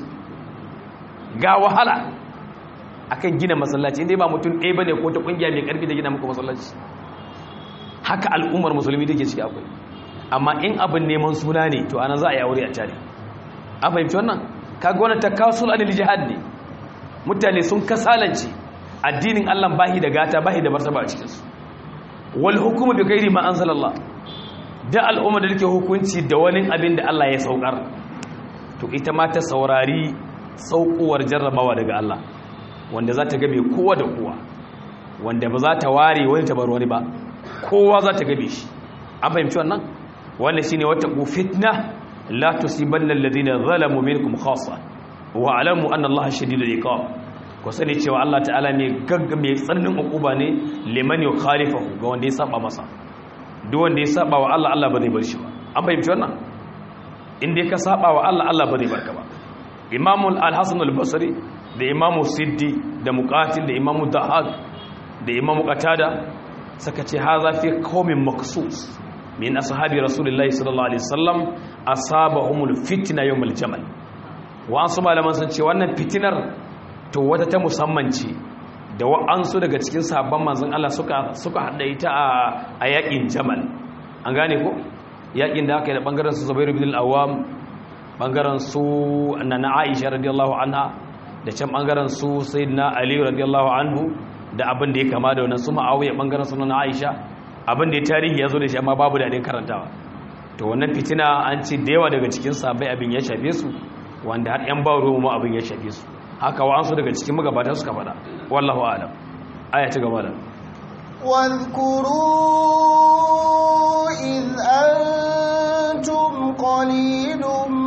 ga wahala akan gina masallaci inda ba mutum ɗaya bane ko ta ƙungiya mai ƙarfi da gina muku masallaci haka al'ummar musulmi take ciki akwai amma in abin neman suna ne to anan za a yi aure a tare an fahimci wannan kaga wannan takasul anil jihad ne mutane sun kasalance addinin Allah bahi da gata bahi da martaba a cikin su wal hukmu bi ghairi ma anzalallah da al'umma da take hukunci da wani abin da Allah ya saukar to ita ma ta saurari saukowar jarrabawa daga Allah wanda za ta gabe kowa da kowa wanda ba za ta ware wani tabar wani ba kowa za ta gabe shi an fahimci wannan wannan shine wata ku fitna la tusibanna alladhina zalamu minkum khassa wa alamu anna allaha shadidul iqab ku sani cewa Allah ta'ala mai gagga mai tsannin ukuba ne liman yukhalifahu ga wanda ya saba masa duk wanda ya saba wa Allah Allah ba zai bar shi ba an fahimci wannan inda ka saba wa Allah Allah ba zai barka ba Imam al-Hasan al-Basri da Imam Siddi da Muqatil da Imam Dahaq da Imam Qatada saka ce haza fi qaumin maksus min ashabi Rasulullahi sallallahu alaihi wasallam asabahumul fitna yawmul jamal wa an su malaman sun ce wannan fitinar to wata ta musamman ce da wa'ansu daga cikin sabon manzon Allah suka suka hada ita a yakin jamal an gane ko yakin da aka yi da bangaren su Zubair bin al-Awwam bangaren su nana Aisha radiyallahu anha da can bangaren su Sayyidina Ali radiyallahu anhu da abin da ya kama da wannan su Muawiya bangaren su nana Aisha abin da ya tarihi ya zo da shi amma babu da karantawa to wannan fitina an ce da yawa daga cikin sabai abin ya shafe su wanda har yan bawo mu abin ya shafe su haka wa'ansu daga cikin magabata suka faɗa wallahu a'lam aya ta gaba da واذكروا إذ أنتم قليل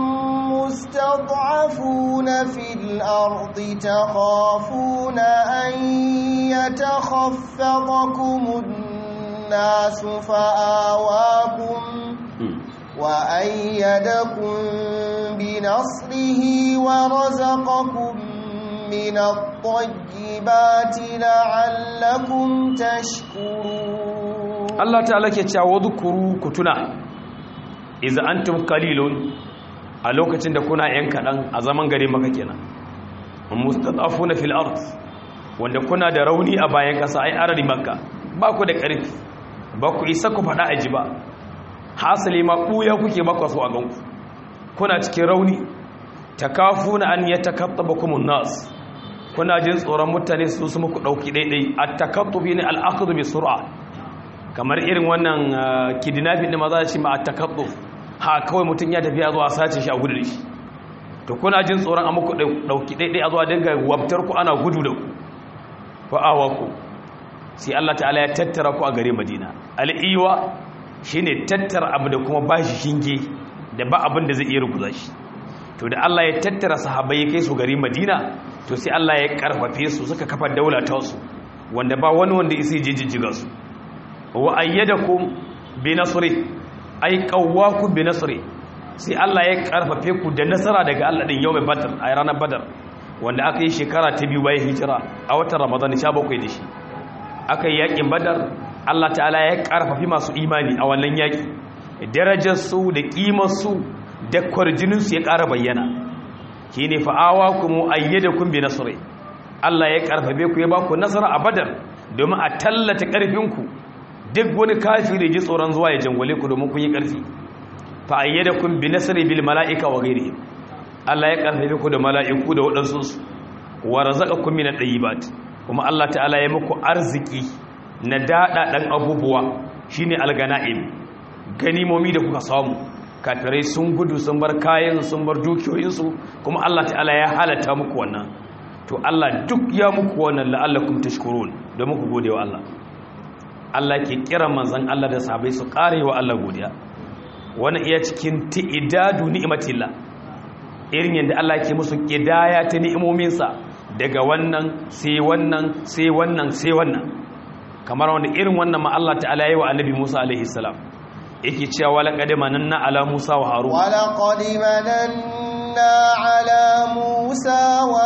مستضعفون في الأرض تخافون أن يتخفضكم الناس فآواكم وأيدكم بنصره ورزقكم من الطيبات لعلكم تشكرون Allah ta'ala ke cewa dhkuru kutuna idza antum qalilun a lokacin da kuna yan kadan a zaman gare maka kenan mustadafuna fil ard wanda kuna da rauni a bayan kasa ai arari makka ba ku da karfi ba ku isa ku fada aji ba hasali ma buya kuke ba so a ganku kuna cikin rauni takafuna an yatakattabakum an-nas kuna jin tsoron mutane su su muku dauki daidai at-takattubi ne al-akhdhu bi sur'a kamar irin wannan kidnapping da maza shi ma at-takattuf ha kawai mutun ya tafi zuwa sace shi a gudu da shi to kuna jin tsoron a muku dauki daidai a zuwa dinga wabtar ku ana gudu da ku fa awaku sai Allah ta'ala ya tattara ku a gare Madina al-iwa shine tattara abu da kuma bashi shinge da ba abin da zai iya ruguza shi to da Allah ya tattara sahabbai ya kai su gari Madina to sai Allah ya karfafe su suka kafa daula ta su wanda ba wani wanda isi jijjiga su wa ayyadakum bi nasri ay qawwakum bi nasri sai Allah ya karfafe ku da nasara daga Allah din yawmin badr a ranar badar wanda aka yi shekara ta biyu bayan hijira a watan ramadan 17 da shi aka yi yakin badar Allah ta'ala ya karfafi masu imani a wannan yaki darajar su da kimar su da kwarjinin su ya ƙara bayyana shine fa'awa kuma ayyadakum bi nasri Allah ya karfafe ku ya ba ku nasara a badar domin a tallata karfin ku duk wani kafiri ji tsoron zuwa ya jangwale ku domin kun yi karfi fa ayyadakum bi nasri bil mala'ika wa ghairihim Allah ya karfafe ku da mala'iku da waɗansu su wa razaqakum min at-tayyibat kuma Allah ta'ala ya muku arziki na dada dan abubuwa shine algana'im ganimomi da kuka samu kafirai sun gudu sun bar kayan sun bar dukiyoyinsu kuma Allah ta'ala ya halatta muku wannan to Allah duk ya muku wannan la'allakum tashkurun da muku gode wa Allah Allah ke kira manzon Allah da sahabbai su kare wa Allah godiya wannan iya cikin ti'idadu ni'matillah irin yadda Allah ke musu kidaya ta ni'imominsa daga wannan sai wannan sai wannan sai wannan kamar wanda irin wannan ma Allah ta'ala yayi wa annabi Musa alaihi salam yake cewa wala qad mananna ala Musa wa Harun wala qad mananna ala Musa wa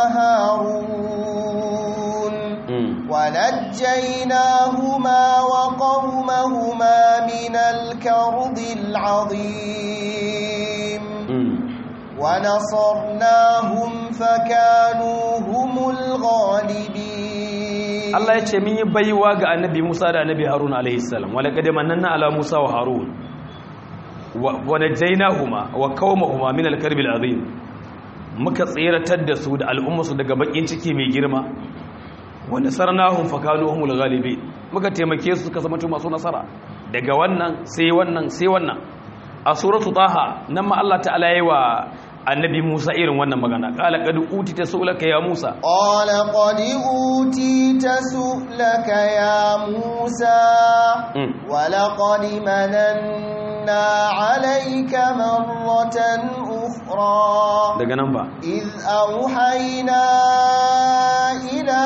Harun wa najjaynahuma wa qaumahuma min al-karbi al-azim wa nasarnahum fakanu humul ghalibin Allah ya ce min yi baiwa ga annabi Musa da annabi Harun alaihi salam wala qad mananna ala Musa wa Harun wa najaynahuma wa qaumahuma min al-karbi al-azim muka tsiratar da su da al'ummarsu daga bakin ciki mai girma wa nasarnahum fakanu humul ghalibin muka taimake su suka zama masu nasara daga wannan sai wannan sai wannan a suratu taha nan ma Allah ta'ala yayi wa annabi Musa irin wannan magana qala qad utita su'laka ya Musa qala qad utita su'laka ya Musa wa laqad mananna 'alayka marratan ukhra daga nan ba iz awhayna ila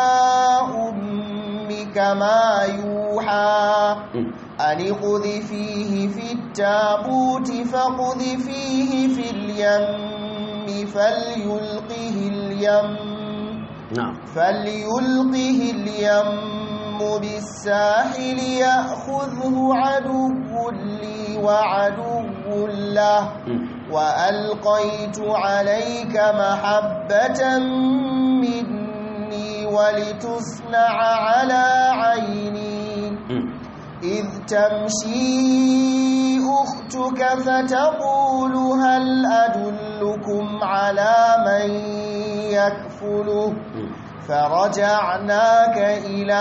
ummika ma yuha أن اقذفيه في التابوت فاقذفيه في اليم فليلقه اليم نعم فليلقه اليم بالساحل يأخذه عدو لي وعدو له وألقيت عليك محبة مني ولتصنع على عيني إذ تمشي أختك فتقول هل أدلكم على من يكفله فرجعناك إلى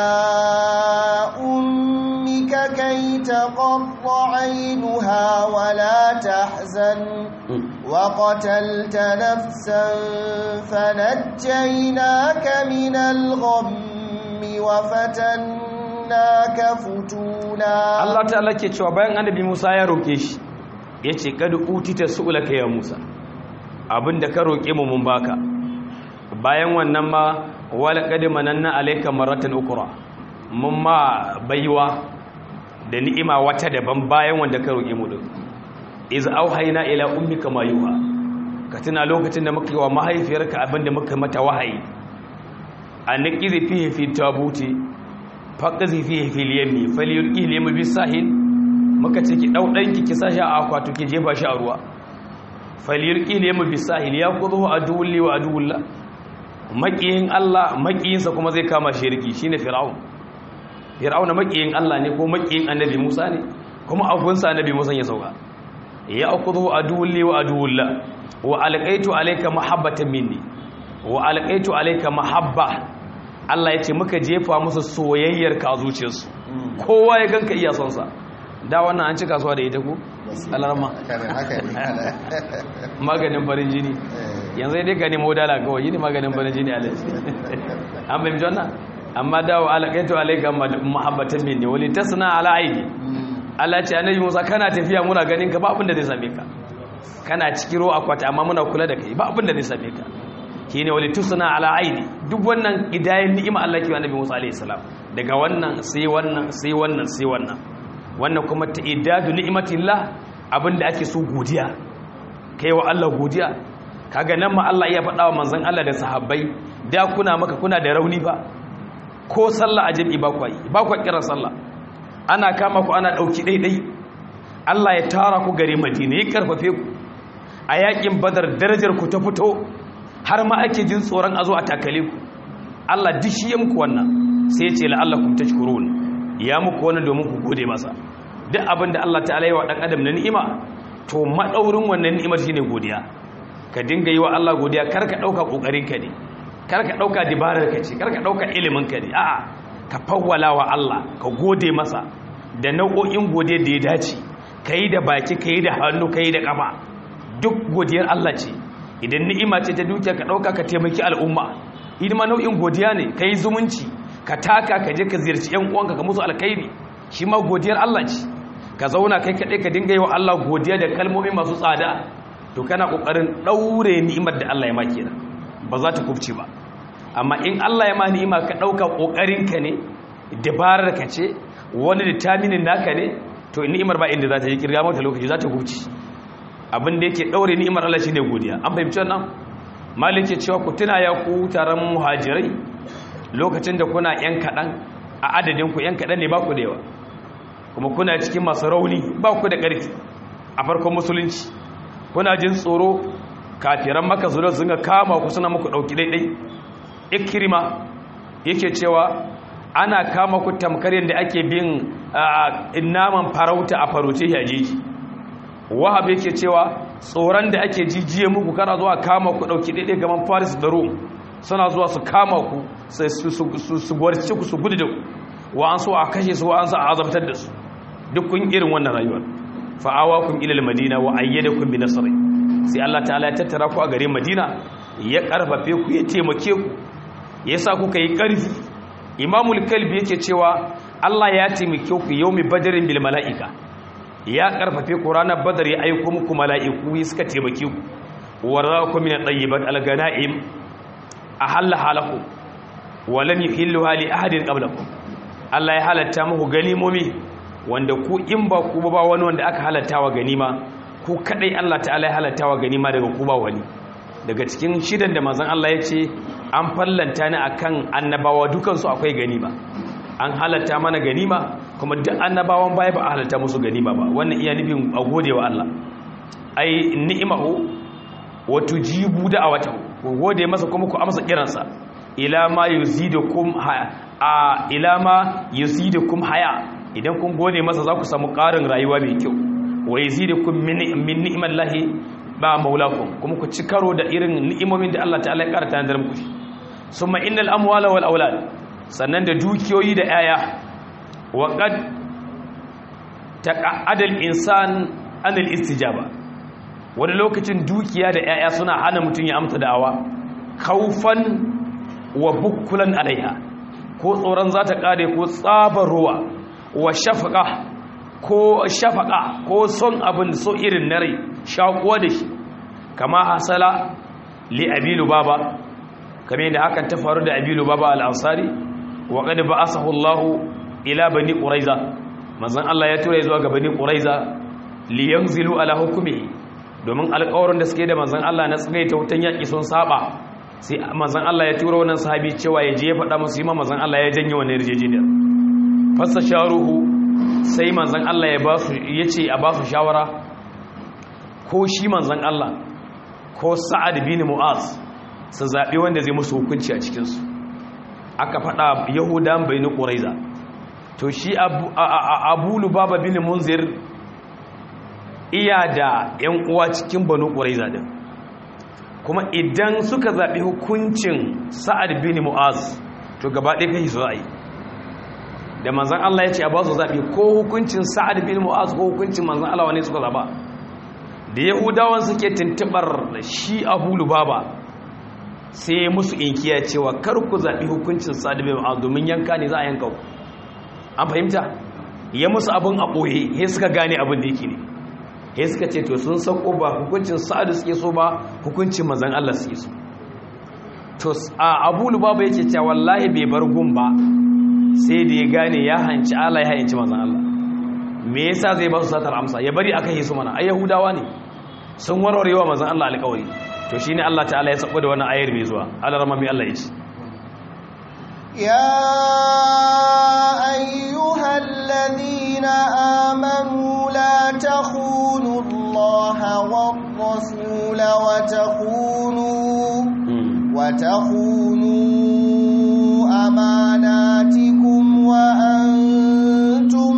أمك كي تقر عينها ولا تحزن وقتلت نفسا فنجيناك من الغم وفتنا naka futuna Allah ta'ala ke cewa bayan annabi Musa ya roke shi yace kad utita su'laka ya Musa abinda ka roke mu mun baka bayan wannan ma wala qad mananna alayka maratan ukra mun ma baiwa da ni'ima wata daban bayan wanda ka roke mu din iz auhayna ila ummika ma yuha ka tuna lokacin da muka yi wa mahaifiyarka abinda muka mata wahayi an niqizi fihi fi tabuti faƙazi fi fil yammi falyulqi limu bisahil muka ce ki dau danki ki sashi a akwatu ki jefa shi a ruwa falyulqi limu bisahil ya kudu aduwli wa aduwullah maqiyin Allah maqiyinsa kuma zai kama shirki shine fir'aun fir'auna maqiyin Allah ne ko maqiyin annabi Musa ne kuma agunsa annabi Musa ya sauka ya kudu aduwli wa aduwullah wa alqaitu alayka mahabbatan minni wa alqaitu alayka mahabba Allah ya ce muka jefa musu soyayyar ka a zuciyarsu kowa ya ganka iya son sa da wannan an ci kasuwa da ita ko alarma maganin farin jini yanzu dai ka nemo dala kawai yi ne maganin farin jini alaji an bai jona amma dawo alaƙaitu alaika muhabbatan min ne wali tasna ala aini Allah ce annabi Musa kana tafiya muna ganin ka ba abin da zai same ka kana cikiro akwati amma muna kula da kai ba abin da zai same ka shine wali tusna ala aini duk wannan idayen ni'ima Allah ke annabi Musa alaihi salam daga wannan sai wannan sai wannan sai wannan wannan kuma ta'idadu ni'matillah abinda ake so godiya kai wa Allah godiya kaga nan ma Allah ya faɗa wa manzon Allah da sahabbai da kuna maka kuna da rauni ba ko sallah a jami'i ba ku yi ba ku kiran sallah ana kama ku ana dauki daidai Allah ya tara ku gare Madina ya karfafe ku a yakin Badar darajar ku ta fito har ma ake jin tsoron a zo a takale ku Allah dishi ya muku wannan sai ya ce la'allakum tashkurun ya muku wannan domin ku gode masa duk abin da Allah ta'ala yi wa dan adam na ni'ima to madaurin wannan ni'imar shine godiya ka dinga yi wa Allah godiya kar ka dauka kokarin ka ne kar ka dauka dibarar ka ce kar ka dauka ilimin ka ne a'a ka fawwala wa Allah ka gode masa da nau'o'in godiya da ya dace kai da baki kai da hannu kai da kafa duk godiyar Allah ce idan ni'ima ce ta dukiya ka dauka ka taimaki al'umma hidima nau'in godiya ne kai zumunci ka taka ka je ka ziyarci yan uwanka ka musu alkhairi shi ma godiyar Allah ce ka zauna kai kaɗai ka dinga yi wa Allah godiya da kalmomi masu tsada to kana ƙoƙarin ɗaure ni'imar da Allah ya maki da ba za ta kubce ba amma in Allah ya ma ni'ima ka ɗauka ƙoƙarinka ne dabarar ka ce wani determinin naka ne to ni'imar ba inda za ta yi kirga mata lokaci za ta kubce abin da yake ɗaure ni'imar Allah shine godiya an fahimci wannan malik ya cewa ku tuna ya ku taron muhajirai lokacin da kuna yan kaɗan a adadin ku yan kaɗan ne ba ku da yawa kuma kuna cikin masu rauni ba ku da ƙarfi a farkon musulunci kuna jin tsoro kafiran maka zuwa sun ga kama ku suna muku ɗauki daidai ikirma yake cewa ana kama ku tamkar yadda ake bin naman farauta a faroce yajeji wahab yake cewa tsoron da ake jijiye muku kana zuwa kama ku ɗauki daidai gaban faris da rom suna zuwa su kama ku su gwarci ku su gudu da ku wa an so a kashe su wa an so a azabtar da su duk kun irin wannan rayuwar fa'awa kun ilal madina wa ayyada kun bi nasari sai Allah ta'ala ya tattara ku a garin madina ya karfafe ku ya taimake ku ya sa kuka yi karfi imamul kalbi yake cewa Allah ya taimake ku yaumi badarin bil mala'ika ya karfafe ku ranar badar ya aiko muku mala'iku suka taimake ku warzakum min at-tayyibat al-ganaim ahalla halakum wa lam yuhilluha li ahadin qablakum Allah ya halatta muku ganimomi wanda ku in ba ku ba wani wanda aka halatta wa ganima ku kadai Allah ta'ala ya halatta wa ganima daga ku ba wani daga cikin shidan da manzon Allah ya ce an fallanta ni akan annabawa dukansu akwai ganima an halatta mana ganima kuma duk annabawan baya ba a halatta musu ganima ba wannan iya nufin a gode wa Allah ai ni'imahu wa tujibu da'awatahu ku gode masa kuma ku amsa kiransa ila ma yuzidukum a ila ma yuzidukum haya idan kun gode masa za ku samu ƙarin rayuwa mai kyau wa yuzidukum min min ni'mallahi ba maulakum kuma ku ci karo da irin ni'imomin da Allah ta'ala ya karanta da muku summa innal amwala wal aulad sannan da dukiyoyi da yaya wa qad taqa'adal insan anil istijaba wani lokacin dukiya da yaya suna hana mutum ya amsa da'awa kaufan wa bukkulan alaiha ko tsoron za ta kare ko tsabar ruwa wa shafaka ko shafaka ko son abin so irin na rai shakuwa da shi kama hasala li abilu baba kame da hakan ta faru da abilu baba al-ansari wa qad ba'athahu Allah ila bani quraiza manzon Allah ya tura zuwa ga bani quraiza li yanzilu ala hukmi domin alƙawarin da suke da manzon Allah na tsagaita wutan yaki sun saba sai manzon Allah ya tura wannan sahabi cewa ya je ya faɗa musu yi manzon Allah ya janye wannan yarjejeniyar fasa sharuhu sai manzan Allah ya basu yace a basu shawara ko shi manzan Allah ko Sa'ad bin Mu'az su zabi wanda zai musu hukunci a cikin su aka fada Yahudan bainu Quraiza to shi Abu Lubaba bin Munzir iya da ƴan uwa cikin Banu Quraiza din kuma idan suka zabi hukuncin Sa'ad bin Mu'az to gaba ɗaya kai su za'i da manzan Allah ya ce a ba su zaɓi ko hukuncin sa'ad bin mu'az ko hukuncin manzan Allah wani suka zaɓa da yahudawan suke tuntuɓar shi abu lubaba sai musu inkiya cewa kar ku zaɓi hukuncin sa'ad bin mu'az domin yanka ne za a yanka ku an fahimta ya musu abin a ɓoye he suka gane abin da yake ne he suka ce to sun sauko ba hukuncin sa'ad suke so ba hukuncin manzan Allah suke so to a abu lubaba yake cewa wallahi bai bar gun ba sai da ya gane ya hanci Allah ya hanci manzan Allah me yasa zai ba su satar amsa ya bari aka yi su mana ai yahudawa ne sun warwarewa manzan Allah alƙawari to shine Allah ta'ala ya sabo da wannan ayar mai zuwa Allah rama mai Allah ya ce ya ayyuhal ladina amanu la takhunu Allah war rasul wa takhunu wa takhunu أماناتكم وأنتم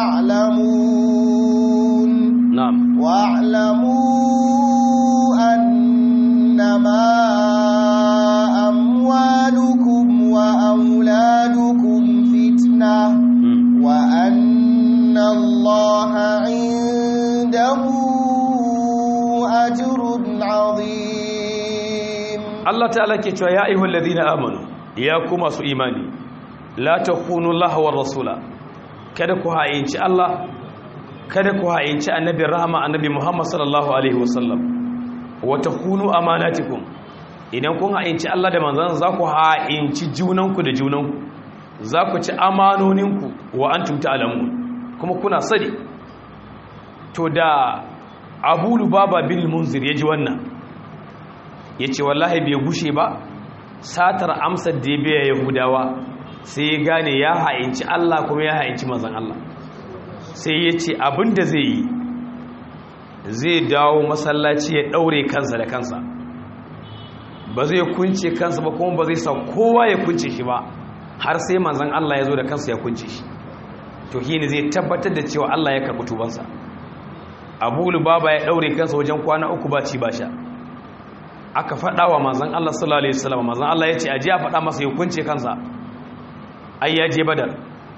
تعلمون نعم واعلموا أنما أموالكم وأولادكم فتنة وأن الله عنده أجر عظيم الله تعالى كتوى يا أيها الذين آمنوا ya ku masu imani la takunu Allah wa rasula kada ku ha'inci Allah kada ku ha'inci annabi rahama annabi Muhammad sallallahu alaihi wasallam wa takunu amanatikum idan kun ha'inci Allah da manzon za ku ha'inci junanku da junanku za ku ci amanoninku wa antum ta'lamun kuma kuna sani to da Abu Lubaba bin Munzir yaji wannan yace wallahi bai gushe ba satar amsar da ya biya yahudawa sai ya gane ya ha'inci Allah kuma ya ha'inci manzan Allah sai ya ce abinda zai yi zai dawo masallaci ya daure kansa da kansa ba zai kunce kansa ba kuma ba zai sa kowa ya kunce shi ba har sai manzan Allah ya zo da kansa ya kunce shi to shi ne zai tabbatar da cewa Allah ya karɓi tubansa abu lubaba ya daure kansa wajen kwana uku ba ci ba sha aka faɗa wa manzan Allah sallallahu alaihi wasallam manzan Allah ya ce aje a faɗa masa ya kunce kansa ai ya je badar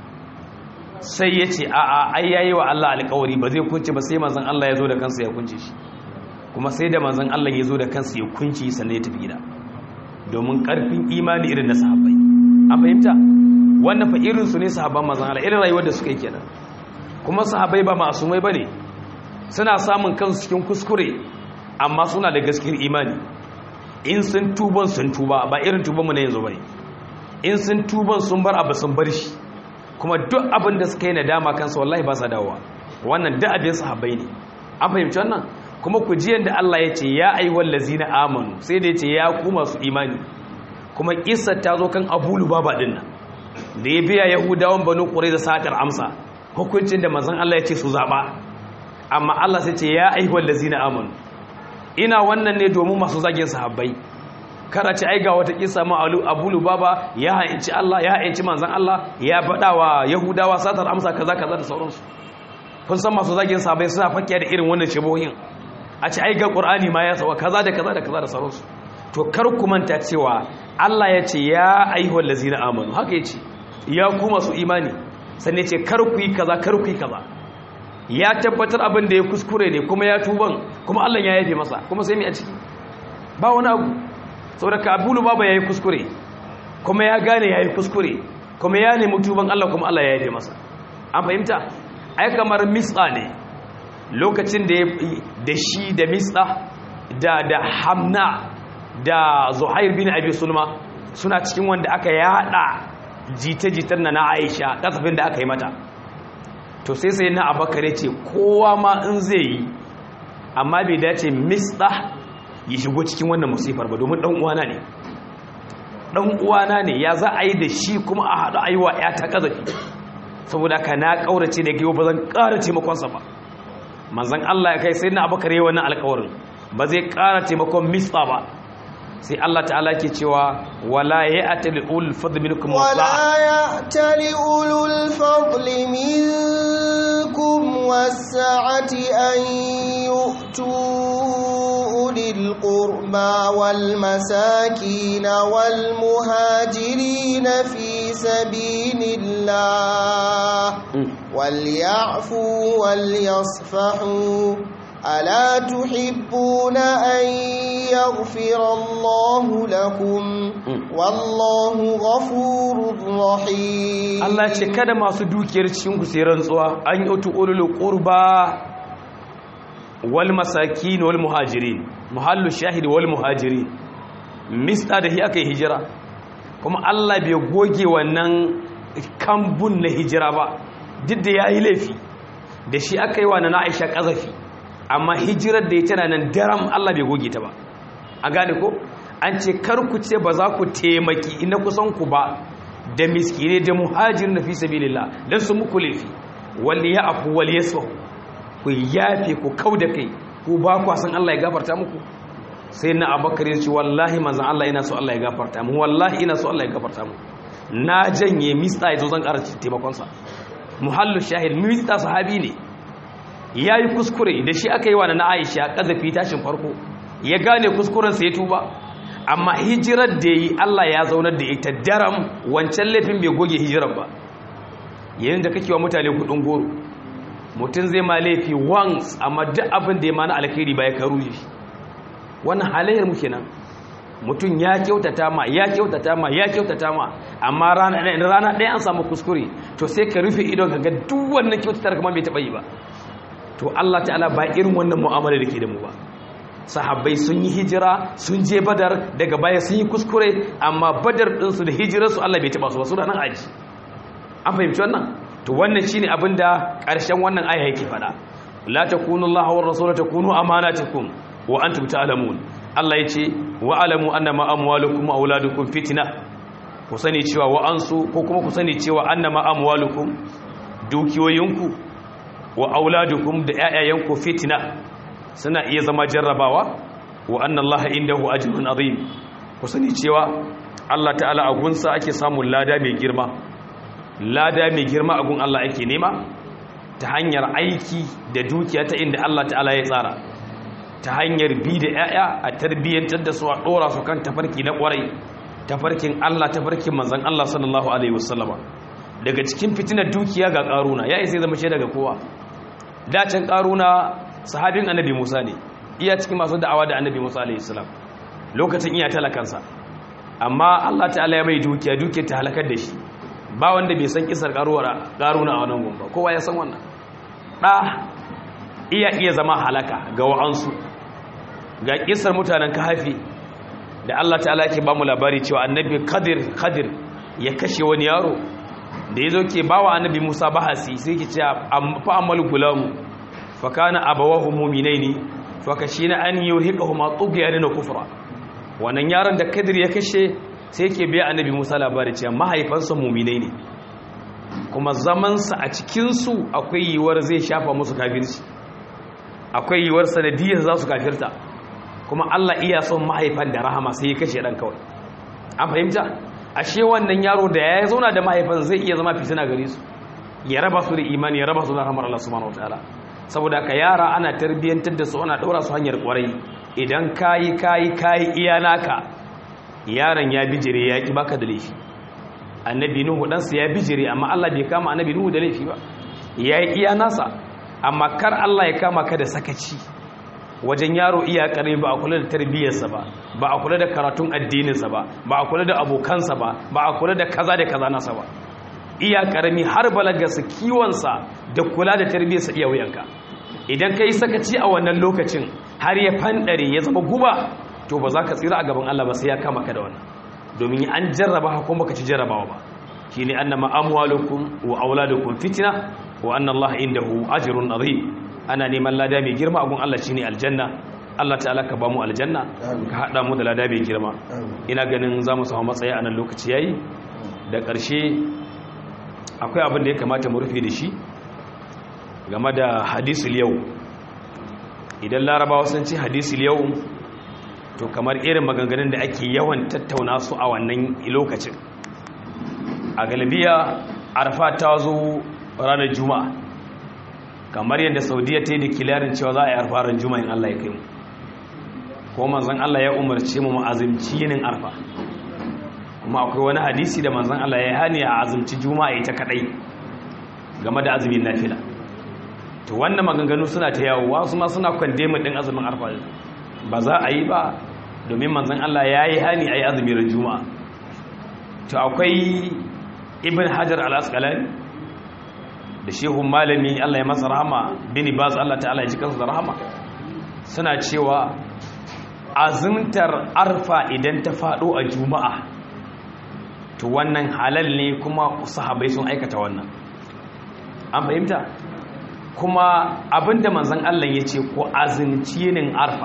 sai ya ce a'a ai yayi wa Allah alƙawari ba zai kunce ba sai manzan Allah ya zo da kansa ya kunce shi kuma sai da manzan Allah ya zo da kansa ya kunce sannan ya tafi gida domin ƙarfin imani irin na sahabbai an fahimta wannan fa irin su ne sahabban manzan Allah irin rayuwar da suka yi kenan kuma sahabbai ba masumai bane suna samun kansu cikin kuskure amma suna da gaskiyar imani in sun tuban sun tuba ba irin tuban mu ne yanzu bane in sun tuban sun bar abu sun bar shi kuma duk abin da suka yi nadama kansu wallahi ba sa dawowa wannan duk abin sahabbai ne an fahimci wannan kuma ku ji yanda Allah ya ce ya ayyuhal ladzina amanu sai da ya ce ya ku masu imani kuma kissa ta zo kan Abu Lubaba din nan da ya biya Yahudawan Banu Qurayza satar amsa hukuncin da manzon Allah ya ce su zaba amma Allah sai ce ya ayyuhal ladzina amanu ina wannan ne domin masu zagin sahabbai kada ci aiga wata kisa ma abu lubaba ya ha'inci Allah ya ha'inci manzan Allah ya faɗa wa yahudawa satar amsa kaza kaza da sauransu kun san masu zagin sahabbai suna fakiya da irin wannan shibohin a ci aiga qur'ani ma ya sawa kaza da kaza da kaza da sauransu to kar ku manta cewa Allah ya ce ya ayyuhal ladzina amanu haka yace ya ku masu imani sannan ce kar ku yi kaza kar ku yi kaza ya tabbatar abin da ya kuskure ne kuma ya tuban kuma Allah ya yafe masa kuma sai mai a ciki ba wani abu saboda kabulu baba ya yi kuskure kuma ya gane ya yi kuskure kuma ya nemi tuban Allah kuma Allah ya yafe masa an fahimta ai kamar misla ne lokacin da da shi da misla da da hamna da zuhair bin abi sulma suna cikin wanda aka yada jita-jitar na na aisha kasafin da aka yi mata to sai sai na abakar ya ce kowa ma in zai yi amma bai dace misda ya shigo cikin wannan musifar ba domin dan uwana ne dan uwana ne ya za a yi da shi kuma a haɗu a yi wa ta ƙazafi saboda ka na ƙaurace da gaiwa ba zan ƙara taimakonsa ba manzan Allah ya kai sai na abakar yi wannan alƙawarin ba zai ƙara taimakon misda ba sai Allah ta'ala ke cewa wala ya'tali ulul fadli minkum ولا يأتل أولو الفضل منكم والسعة أن يؤتوا أولي القربى والمساكين والمهاجرين في سبيل الله وليعفوا وليصفحوا ألا تحبون أن يغفر الله لكم والله غفور رحيم Allah ce kada masu dukiyar cikin ku sai rantsuwa an yi utu ulul qurba wal masakin wal muhajirin muhallu shahid wal muhajirin mista da hi aka yi hijira kuma Allah bai goge wannan kambun na hijira ba duk da yayi laifi da shi aka yi wa na Aisha kazafi amma hijirar da ya tana nan daram Allah bai goge ta ba a gane ko an ce kar ku ce ba za ku taimaki ina kusan ku ba da miskine da muhajirin na fi sabilillah dan su muku laifi wal ya'fu wal yasfu ku yafe ku kauda kai ku ba ku san Allah ya gafarta muku sai na abakar ya ce wallahi manzon Allah ina so Allah ya gafarta mu wallahi ina so Allah ya gafarta mu na janye mista yazo zan ƙara taimakon sa muhallu shahid mista sahabi ne ya yi kuskure da shi aka yi wa na aisha ƙazafi tashin farko ya gane kuskurensa ya tuba amma hijirar da yi allah ya zaunar da ita daram wancan laifin bai goge hijirar ba yayin da kake wa mutane kudin goro mutum zai ma laifi once amma duk abin da ya mana alkhairi ba ya karu shi wannan halayyar mu kenan mutum ya kyautata ma ya kyautata ma ya kyautata ma amma rana ɗaya an samu kuskure to sai ka rufe idon ka ga duk wannan kyautatar kamar bai taɓa yi ba to Allah ta'ala ba irin wannan mu'amala da ke da mu ba sahabbai sun yi hijira sun je badar daga baya sun yi kuskure amma badar ɗinsu da hijirarsu Allah bai taɓa su ba su da nan aji an fahimci wannan to wannan shine abin da ƙarshen wannan aya yake faɗa la takunu Allah wa rasuluhu takunu amanatukum wa antum ta'lamun Allah yace wa alamu annama amwalukum wa auladukum fitna ku sani cewa wa ansu ko kuma ku sani cewa annama amwalukum dukiyoyinku wa auladukum da ƴaƴayenku fitna suna iya zama jarrabawa wa anna Allah indahu ajrun azim ku sani cewa Allah ta'ala a gunsa ake samun lada mai girma lada mai girma a gun Allah ake nema ta hanyar aiki da dukiya ta inda Allah ta'ala ya tsara ta hanyar bi da 'ya'ya a tarbiyyantar da su a ɗora su kan tafarki na ƙwarai tafarkin Allah tafarkin manzan Allah sallallahu alaihi wasallama daga cikin fitinar dukiya ga ƙaruna ya isa zama shaida ga kowa dacin ƙaruna sahabin annabi Musa ne iya cikin masu da'awa da annabi Musa alaihi salam lokacin iya talakansa amma Allah ta'ala ya mai dukiya dukiyar ta halakar da shi ba wanda bai san kisar ƙaruna a wannan gumba kowa ya san wannan ɗa iya iya zama halaka ga wa'ansu ga kisar mutanen kahafi da Allah ta'ala ke ba mu labari cewa annabi kadir kadir ya kashe wani yaro da ya zo ke ba wa annabi musa bahasi sai ke ce fa amal gulamu fa kana abawahu mu'minaini fa kashina an yurhiqahuma tughyan na kufra wannan yaron da kadir ya kashe sai ke biya annabi musa labari cewa mahaifansa mu'minai ne kuma zamansa a cikinsu akwai yiwuwar zai shafa musu kafirci akwai yiwuwar sanadiyar za su kafirta kuma Allah iya son mahaifan da rahama sai ya kashe ɗan kawai an fahimta ashe wannan yaro da ya zauna da mahaifan zai iya zama fitina gare su ya raba su da imani ya raba su da rahamar Allah subhanahu wataala saboda ka yara ana tarbiyyantar da su ana ɗora su hanyar kwarai idan kayi kayi kayi iya naka yaron ya bijire ya ki baka da laifi annabi nuhu ɗansa ya bijire amma Allah bai kama annabi nuhu da laifi ba ya yi iya nasa amma kar Allah ya kama ka da sakaci wajen yaro iya ƙarami ba a kula da tarbiyyarsa ba ba a kula da karatun addininsa ba ba a kula da abokansa ba ba a kula da kaza da kaza nasa ba iya ƙarami har balagarsa kiwonsa da kula da tarbiyyarsa iya wuyanka idan ka yi sakaci a wannan lokacin har ya fanɗare ya zama guba to ba za ka tsira a gaban Allah ba sai ya kama ka da wannan domin an jarraba hakun baka ci jarrabawa ba shine annama amwalukum wa auladukum fitna wa anna Allah indahu ajrun azim ana neman lada mai girma a gun Allah shine aljanna Allah ta'ala ka bamu aljanna ka hada mu da lada mai girma ina ganin zamu samu matsayi a nan lokaci yayi da ƙarshe akwai abin da ya kamata mu rufe da shi game da hadisul yau idan larabawa sun ce hadisul yau to kamar irin maganganun da ake yawan tattauna su a wannan lokacin a galibiya arfa ta zo ranar juma'a kamar yadda saudiya ta yi da kilarin cewa za a yi arfa ran juma'a in allah ya kai mu ko manzan allah ya umarce mu ma'azimci yinin arfa kuma akwai wani hadisi da manzan allah ya hani a azumci juma'a ita kadai game da azumin nafila to wannan maganganu suna ta yawo wasu ma suna kwandemin din azumin arfa ba za a yi ba domin manzan Allah ya yi hani a yi azumin juma'a to akwai ibn hajar al-asqalani da shehun malami Allah ya masa rahama bini baz Allah ta'ala ya ji kansu da rahama suna cewa azumtar arfa idan ta faɗo a juma'a to wannan halal ne kuma sahabai sun aikata wannan an fahimta kuma abinda manzan Allah ya ce ko azumci yinin arfa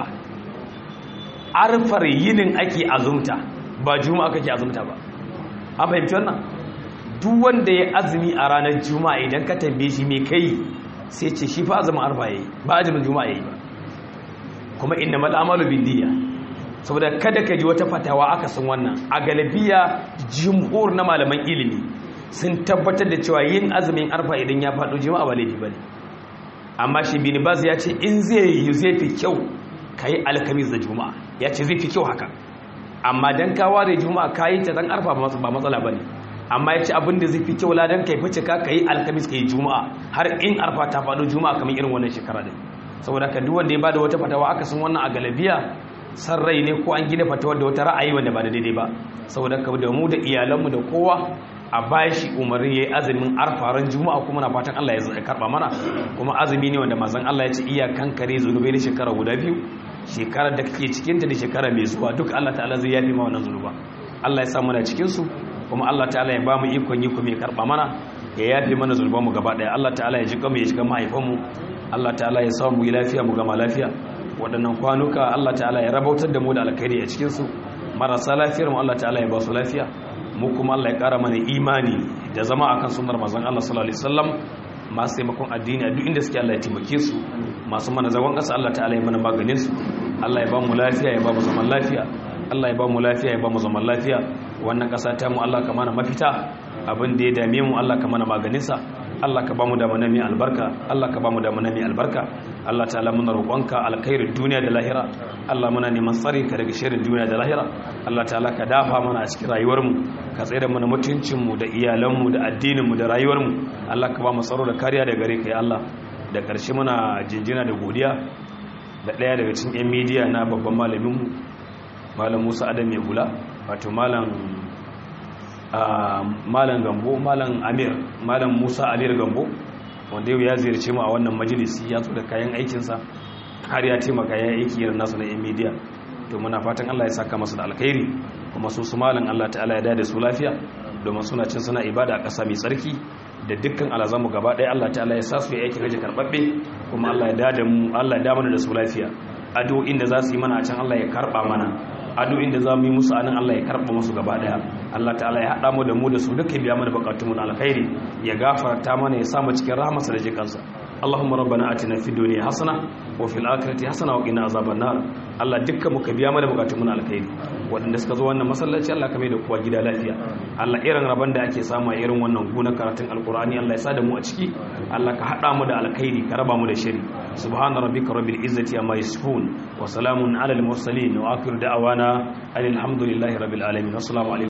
arfar yinin ake azumta ba juma'a kake azumta ba an fahimci wannan duk wanda ya azumi a ranar juma'a idan ka tambaye shi me kai sai ce shi fa azumin arfa yayi ba azumin juma'a yayi ba kuma inna mal amalu bin niyya saboda kada ka ji wata fatawa aka san wannan a galabiya jumhur na malaman ilimi sun tabbatar da cewa yin azumin arfa idan ya faɗo juma'a ba laifi bane amma shi bin baz ya ce in zai yi zai fi kyau kai alkamis da juma'a ya ce zai fi kyau haka amma dan ka ware juma'a kayi ta dan arfa ba matsala bane amma ya ce abin da zai fi kyau ladan kai fice ka kai alkamis kai juma'a har in arfa ta faɗo juma'a kamar irin wannan shekara din saboda ka duk wanda ya bada wata fatawa aka san wannan a galabiya san rai ne ko an gina fatawar da wata ra'ayi wanda ba da daidai ba saboda ka da mu da iyalanmu da kowa a bashi umarni yayi azumin arfaran juma'a kuma na fatan Allah ya karba mana kuma azumi ne wanda manzon Allah ya ce iya kankare zunubai na shekara guda biyu shekarar da kake cikin ta da shekara mai zuwa duk Allah ta'ala zai yafi ma wannan zunuba Allah ya sa muna cikin su kuma Allah ta'ala ya ba mu ikon yi kuma ya karba mana ya yafi mana zunuban mu gaba daya Allah ta'ala ya ji mu ya ji mahaifan mu Allah ta'ala ya sa mu yi lafiya mu gama lafiya waɗannan kwanuka Allah ta'ala ya rabautar da mu da alkhairi a cikin su marasa lafiyar mu Allah ta'ala ya ba su lafiya mu kuma Allah ya ƙara mana imani da zama akan sunnar manzon Allah sallallahu alaihi wasallam masu taimakon addini a duk inda suke Allah ya taimake su masu mana zagon ƙasa Allah ta'ala ya mana maganin su Allah ya ba mu lafiya ya ba mu zaman lafiya Allah ya ba mu lafiya ya ba mu zaman lafiya wannan ƙasa ta mu Allah ka mana mafita abin da ya dame mu Allah ka mana maganin sa Allah ka bamu da manami albarka Allah ka bamu da manami albarka Allah ta'ala muna roƙonka alkhairin duniya da lahira Allah muna neman tsari ka daga shirin duniya da lahira Allah ta'ala ka dafa mana a cikin rayuwarmu ka tsere mana mutuncinmu da iyalanmu da addininmu da rayuwarmu Allah ka ba mu tsaro da kariya da gare ka ya Allah da ƙarshe muna jinjina da godiya da ɗaya daga cikin 'yan midiya na babban malaminmu malam musa adam mai hula wato malam malam gambo malam amir malam musa amir gambo wanda yau ya ziyarce mu a wannan majalisi ya zo da kayan aikinsa har ya taimaka ya aiki irin nasu na 'yan midiya to muna fatan allah ya saka masu da alkhairi kuma su su malam allah ta'ala ya dada su lafiya domin suna cin suna ibada a ƙasa mai tsarki da dukkan alazamu gaba ɗaya Allah ta'ala ya sa su yi aikin haji karɓaɓɓe kuma Allah ya dada mu Allah ya da mana da su lafiya addu'o'in da za su yi mana a can Allah ya karɓa mana addu'o'in da za mu yi musu anan Allah ya karɓa musu gaba ɗaya Allah ta'ala ya haɗa mu da mu da su duka biya mana buƙatunmu na alkhairi ya gafarta mana ya sa mu cikin rahmarsa da jikansa اللهم ربنا اتنا في الدنيا حسنه وفي الاخره حسنه وقنا عذاب النار Allah dukkan muka biya mana bukatun mu na alkhairi waɗanda suka zo wannan masallaci Allah ka mai da kowa gida lafiya Allah irin rabon da ake samu a irin wannan gona karatun alkur'ani Allah ya sa da mu a ciki Allah ka hada mu da alkhairi ka raba mu da shari subhana rabbika rabbil izzati amma yasifun wa salamun alal mursalin wa akhiru da'wana alhamdulillahi rabbil alamin assalamu alaikum